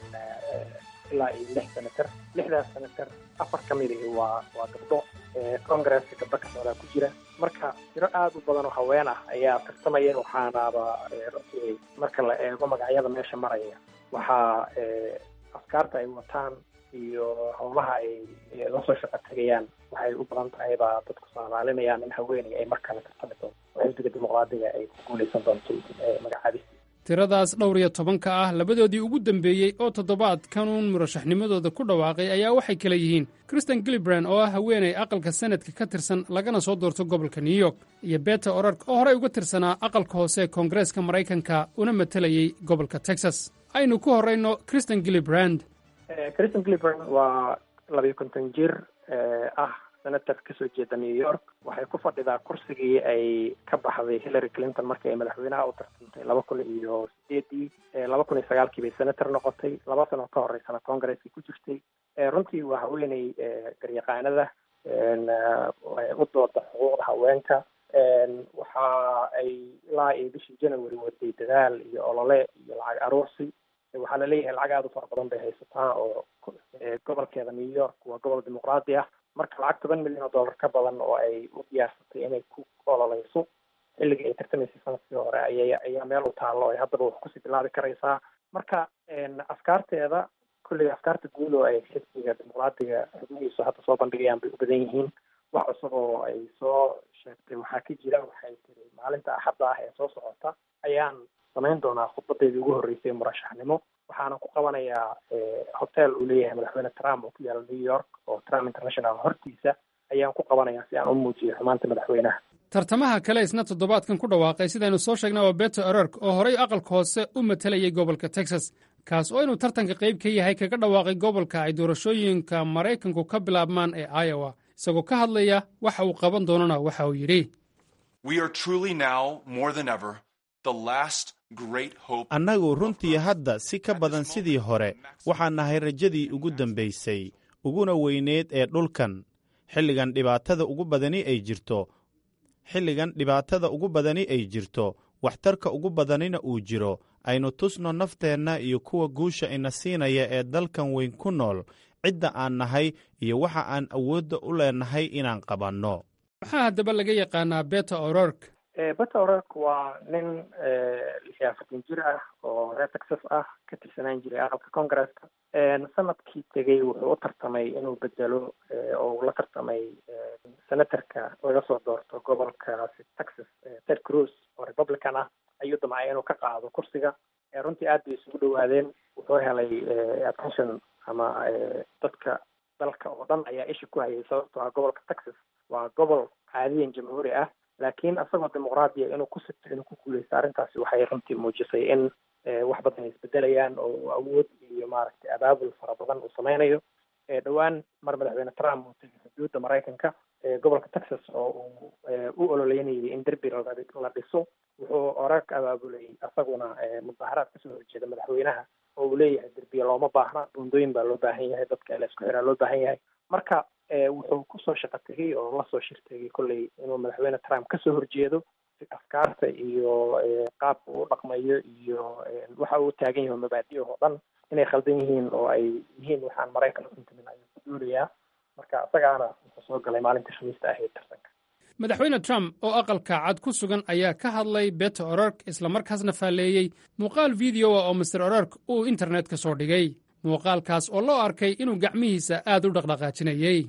ilaa iyo lix senator lixdaas senator afar ka mid ihi waa waa gabdho congresska gabdho ka socdaa ku jira marka tiro aada u badan oo haween ah ayaa tartamaya waxaanaaba runtii marka la eego magacyada meesha maraya waxaa afkaarta ay wataan iyo howlaha ay lasoo shaqo tegayaan waxay u badan tahay baa dadku soomaalinayaan in haweeney ay mar kale tartami doonto oo xisbiga dimuqraadiga ay ku guuleysan doonto magacaabista tiradaas dhowr iyo tobanka ah labadoodii ugu dembeeyey oo toddobaadkanuun murashaxnimadooda ku dhawaaqay ayaa waxay kala yihiin kristen gilibran oo ah haweeney aqalka senadka ka tirsan lagana soo doorto gobolka new york iyo beta orark oo horey uga tirsanaa aqalka hoose ee koongareeska maraykanka una matalayey gobolka texas aynu ku horrayno kristen gilibrand kristen gilibran waa labiyo konton jir ah senator kasoo jeeda new york waxay ku fadhidaa kursigii ay ka baxday hillary clinton markii ay madaxweynaha u tartantay laba kun iyo sideedii laba kun iyo sagaalkii bay senator noqotay laba sano ka horeysana congresskii ku jirtay runtii waa haweeney garyaqaanada u dooda xuquuqda haweenka waxa ay ilaa iyo bishii january waday dadaal iyo olole iyo lacag aruursi waxaa laleeyahay lacag aada u fara badan bay haysataa oo gobolkeeda new york waa gobol dimuqraadi ah marka lacag toban milyan oo dollar ka badan oo ay u diyaarsatay inay ku ololeyso xilligii ay tartamaysay sanadkii hore ayay ayaa meel u taallo ay haddaba wax kusii bilaabi karaysaa marka afkaarteeda kulliga afkaarta guud oo ay xisbiga dimuqraadiga xubnihiisu hadda soo bandhigayaan bay u badan yihiin wax cusub oo ay soo sheegtay waxaa ka jira waxay tiri maalinta axadda ah ee soo socota ayaan samayn doonaa khudbadeedii ugu horreysay murashaxnimo waxaana ku qabanayaa hotel uu leeyahay madaxweyne trump oo ku yaala new york oo trump international hortiisa ayaan ku qabanayaa si aan u muujiyo xumaanta madaxweynaha tartamaha kale isna toddobaadkan ku dhawaaqay sidaynu soo sheegnay waa beto orork oo horay aqalka hoose u matalayay gobolka texas kaas oo inuu tartanka qayb ka yahay kaga dhawaaqay gobolka ay doorashooyinka maraykanku ka bilaabmaan ee iowa isagoo ka hadlaya waxa uu qaban doonana waxa uu yidhi annagu runtii hadda si ka badan sidii hore waxaan nahay rajadii ugu dambaysay uguna weyneed ee dhulkan xilligan dhibaatada ugu badani ay jirto xilligan dhibaatada ugu badani ay jirto waxtarka ugu badanina uu jiro aynu tusno nafteenna iyo kuwa guusha ina siinaya ee dalkan weyn ku nool cidda aan nahay iyo waxa aan awoodda u leenahay inaan qabanno maxaa haddaba laga yaqaanaa beta orork beta orork waa nin lix iyo afartan jir ah oo reer texas ah ka tirsanaan jiray aqalka congresska sanadkii tegey wuxuu u tartamay inuu bedelo oo uu la tartamay senatorka laga soo doorto gobolkaasi texas ted cruz oo republican ah ayuu damcay inuu ka qaado kursiga runtii aad bay isugu dhawaadeen wuxuu helay attention ama dadka dalka oo dhan ayaa isha ku hayay sababtoo ah gobolka texas waa gobol caadiyan jamhuuri ah laakiin isagoo dimuqraadiya inuu ku sigto inuu ku guuleysto arrintaasi waxay runtii muujisay in wax badan ay isbedelayaan oo awood iyo maaragtay abaabul fara badan uu sameynayo dhowaan mar madaxweyne trump uu tegay xuduudda maraykanka gobolka texas oo uu u ololeynayay in derbi la dhiso wuxuu orarka abaabulay isaguna mudaharaad kasoo horjeeda madaxweynaha oo uu leeyahay derbiya looma baahna buundooyin baa loo baahan yahay dadka in la isku xiraa loo baahan yahay marka wuxuu kusoo shaqo tegay oo lasoo shirtegay kolley inuu madaxweyne trump kasoo horjeedo afkaarta iyo qaabka uu dhaqmayo iyo waxa uu taagan yahay mabaadi oo dhan inay khaldan yihiin oo ay yihiin waxaan maraykan u intimin ayuu ku duulayaa marka isagaana wuxuu soo galay maalintii khamiista ahayd tartanka madaxweyne trump oo aqalka cad ku sugan ayaa ka hadlay beta orork islamarkaasna faalleeyey muuqaal videoa oo master orork uu internetka soo dhigay muuqaalkaas oo loo arkay inuu gacmihiisa aad u dhaqdhaqaajinayey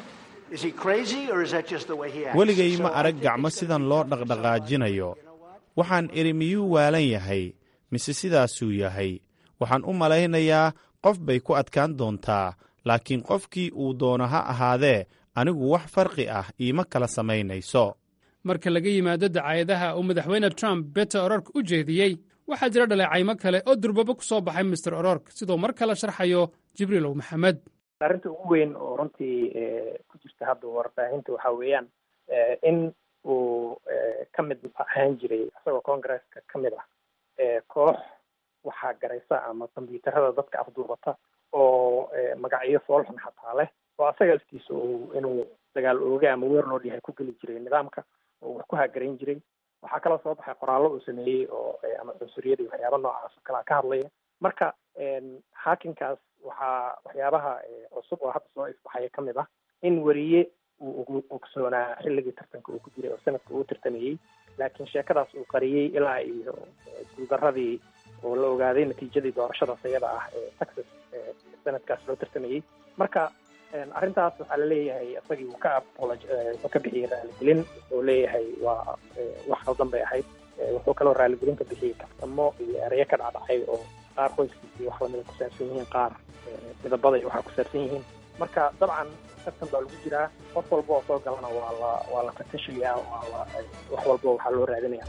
weligay ma arag gacmo sidan loo dhaqdhaqaajinayo waxaan idhi miyuu waalan yahay mise sidaasuu yahay waxaan u malaynayaa qof bay ku adkaan doontaa laakiin qofkii uu doono ha ahaadee anigu wax farqi ah iima kala samaynayso marka laga yimaado dacaayadaha uu madaxweyne trump bete orork u jeediyey waxaa jira dhaleecaymo kale oo durbaba ku soo baxay master orork siduu mar kale sharxayo jibriilow maxamed arrinta ugu weyn oo runtii ku jirta hadda warbaahinta waxa weeyaan in uu ka mid ahaan jiray isagoo congresska ka mid ah koox waxaa garaysa ama kombyuutarada dadka afduubata oo magacyo foolxun xataa leh oo asaga laftiisa uu inuu dagaal ooge ama weer loo yahay ku geli jiray nidaamka oo wax ku hagarayn jiray waxaa kaloo soo baxay qoraallo uu sameeyey oo ama cunsuriyada iyo waxyaaba noocaas oo kalea ka hadlaya marka haakinkaas waxaa waxyaabaha cusub oo hadda soo ifbaxaya ka mid ah in weriye uu ugu ogsoonaa xilligii tartanka uu ku jiray oo sanadka uu tartamayey laakiin sheekadaas uu qariyey ilaa iyo guuldaradii oo la ogaaday natiijadii doorashadaas iyada ah ee texas sanadkaas loo tartamayey marka arrintaas waxaa laleeyahay isagii uu ka wuxuu ka bixiyey raaligelin wuxuu leeyahay waa wax qaldan bay ahayd wuxuu kaloo raaligelin ka bixiyey kaftamo iyo ereyo ka dhacdhacay oo qaar qoyskiisii wax lamida ku saabsan yihiin qaar midabada iyo waxaa ku saabsan yihiin marka dabcan tartan baa lagu jiraa qof walba oo soo galana waa la waa la fatashayaa waa la wax walba waxaa loo raadinaya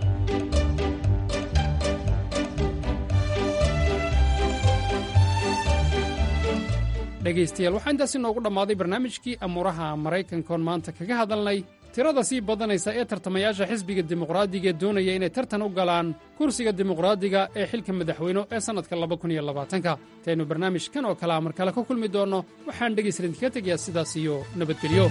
dhegaystayaal waxaa intaasi noogu dhammaaday barnaamijkii amuuraha maraykankoon maanta kaga hadalnay tirada sii badanaysa ee tartamayaasha xisbiga dimuqraadiga ee doonaya inay tartan u galaan kursiga dimuqraadiga ee xilka madaxweyne ee sannadka labakuniyoabaatanka intaynu barnaamijkan oo kalea mar kale ka kulmi doonno waxaan dhegaysta idinkaga tegayaa sidaas iyo nabadgelyo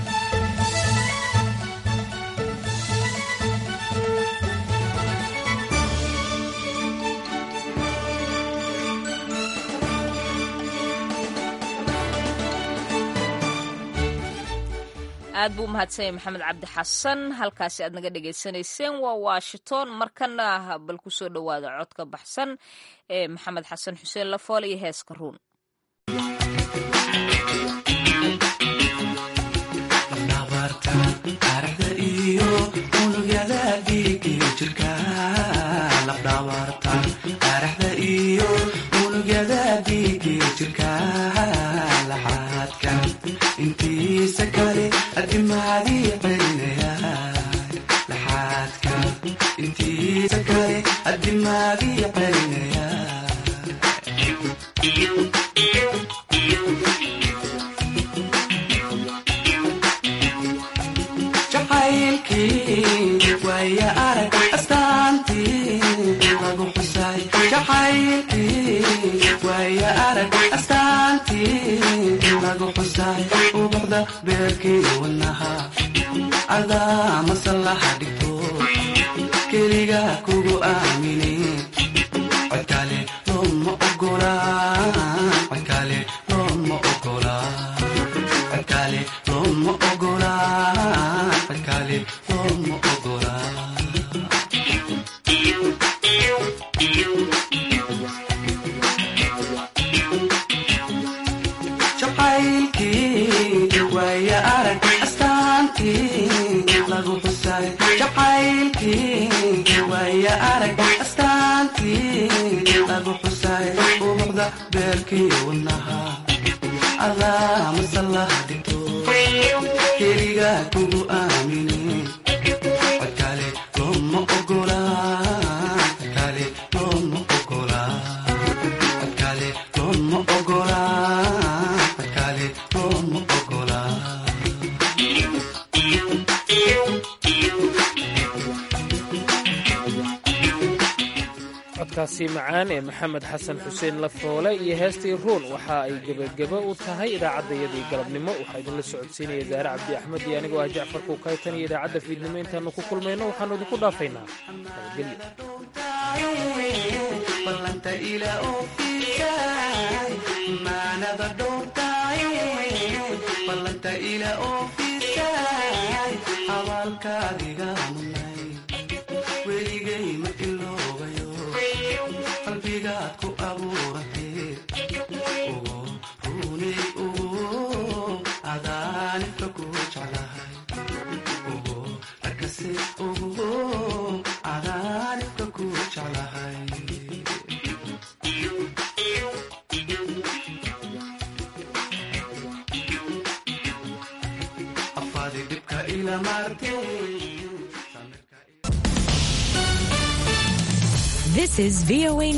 aad buu umahadsanyay maxamed cabdi xasan halkaasi aad naga dhegaysanayseen waa washington markana bal ku soo dhowaada codka baxsan ee maxamed xasan xuseen lafoole iyo heeska ruun intiisa kale adimaadii celinaya laxaadka intiisa kale adimaadii celinaya jacaylkii waaya arag astaantii lagu xusay jacaylkii waaya arag astaantii lagu xusay ubuxda beerkii wanaha cadaa masallaha dhigto keliga kugu aamini codkale looma ogola codkale looma ogola codkale looma ogola codkale looma ogola jacaylkii waaya arag astaantii lagu xusay jacaylkii waaya arag astaantii lagu xusay ubuxda beerkii wanaha adaa masallaha dhigto keliga kugu aamini codkale looma ogola codkale looma ogola codkale looma ogola codkale looma ogola codkaasi macaan ee maxamed xasan xuseen lafoole iyo heestii ruun waxa ay gebagebo u tahay idaacaddayadii galabnimo waxaa idinla socodsiinaya daare cabdi axmed iyo anigoo ah jacfar kuukaytan iyo idaacadda fiidnimo intaannu ku kulmayno waxaannu idinku dhaafaynaa ballanta ila oofisay maanada dhowrtay ballanta ila oofisay abaalkaadiga munay weligay ma iloobayo qalbigaad ku abuuratee ugu runay ugu adaanibka ku jeclahay ugu arkase ugu adaa ila marte This is VOA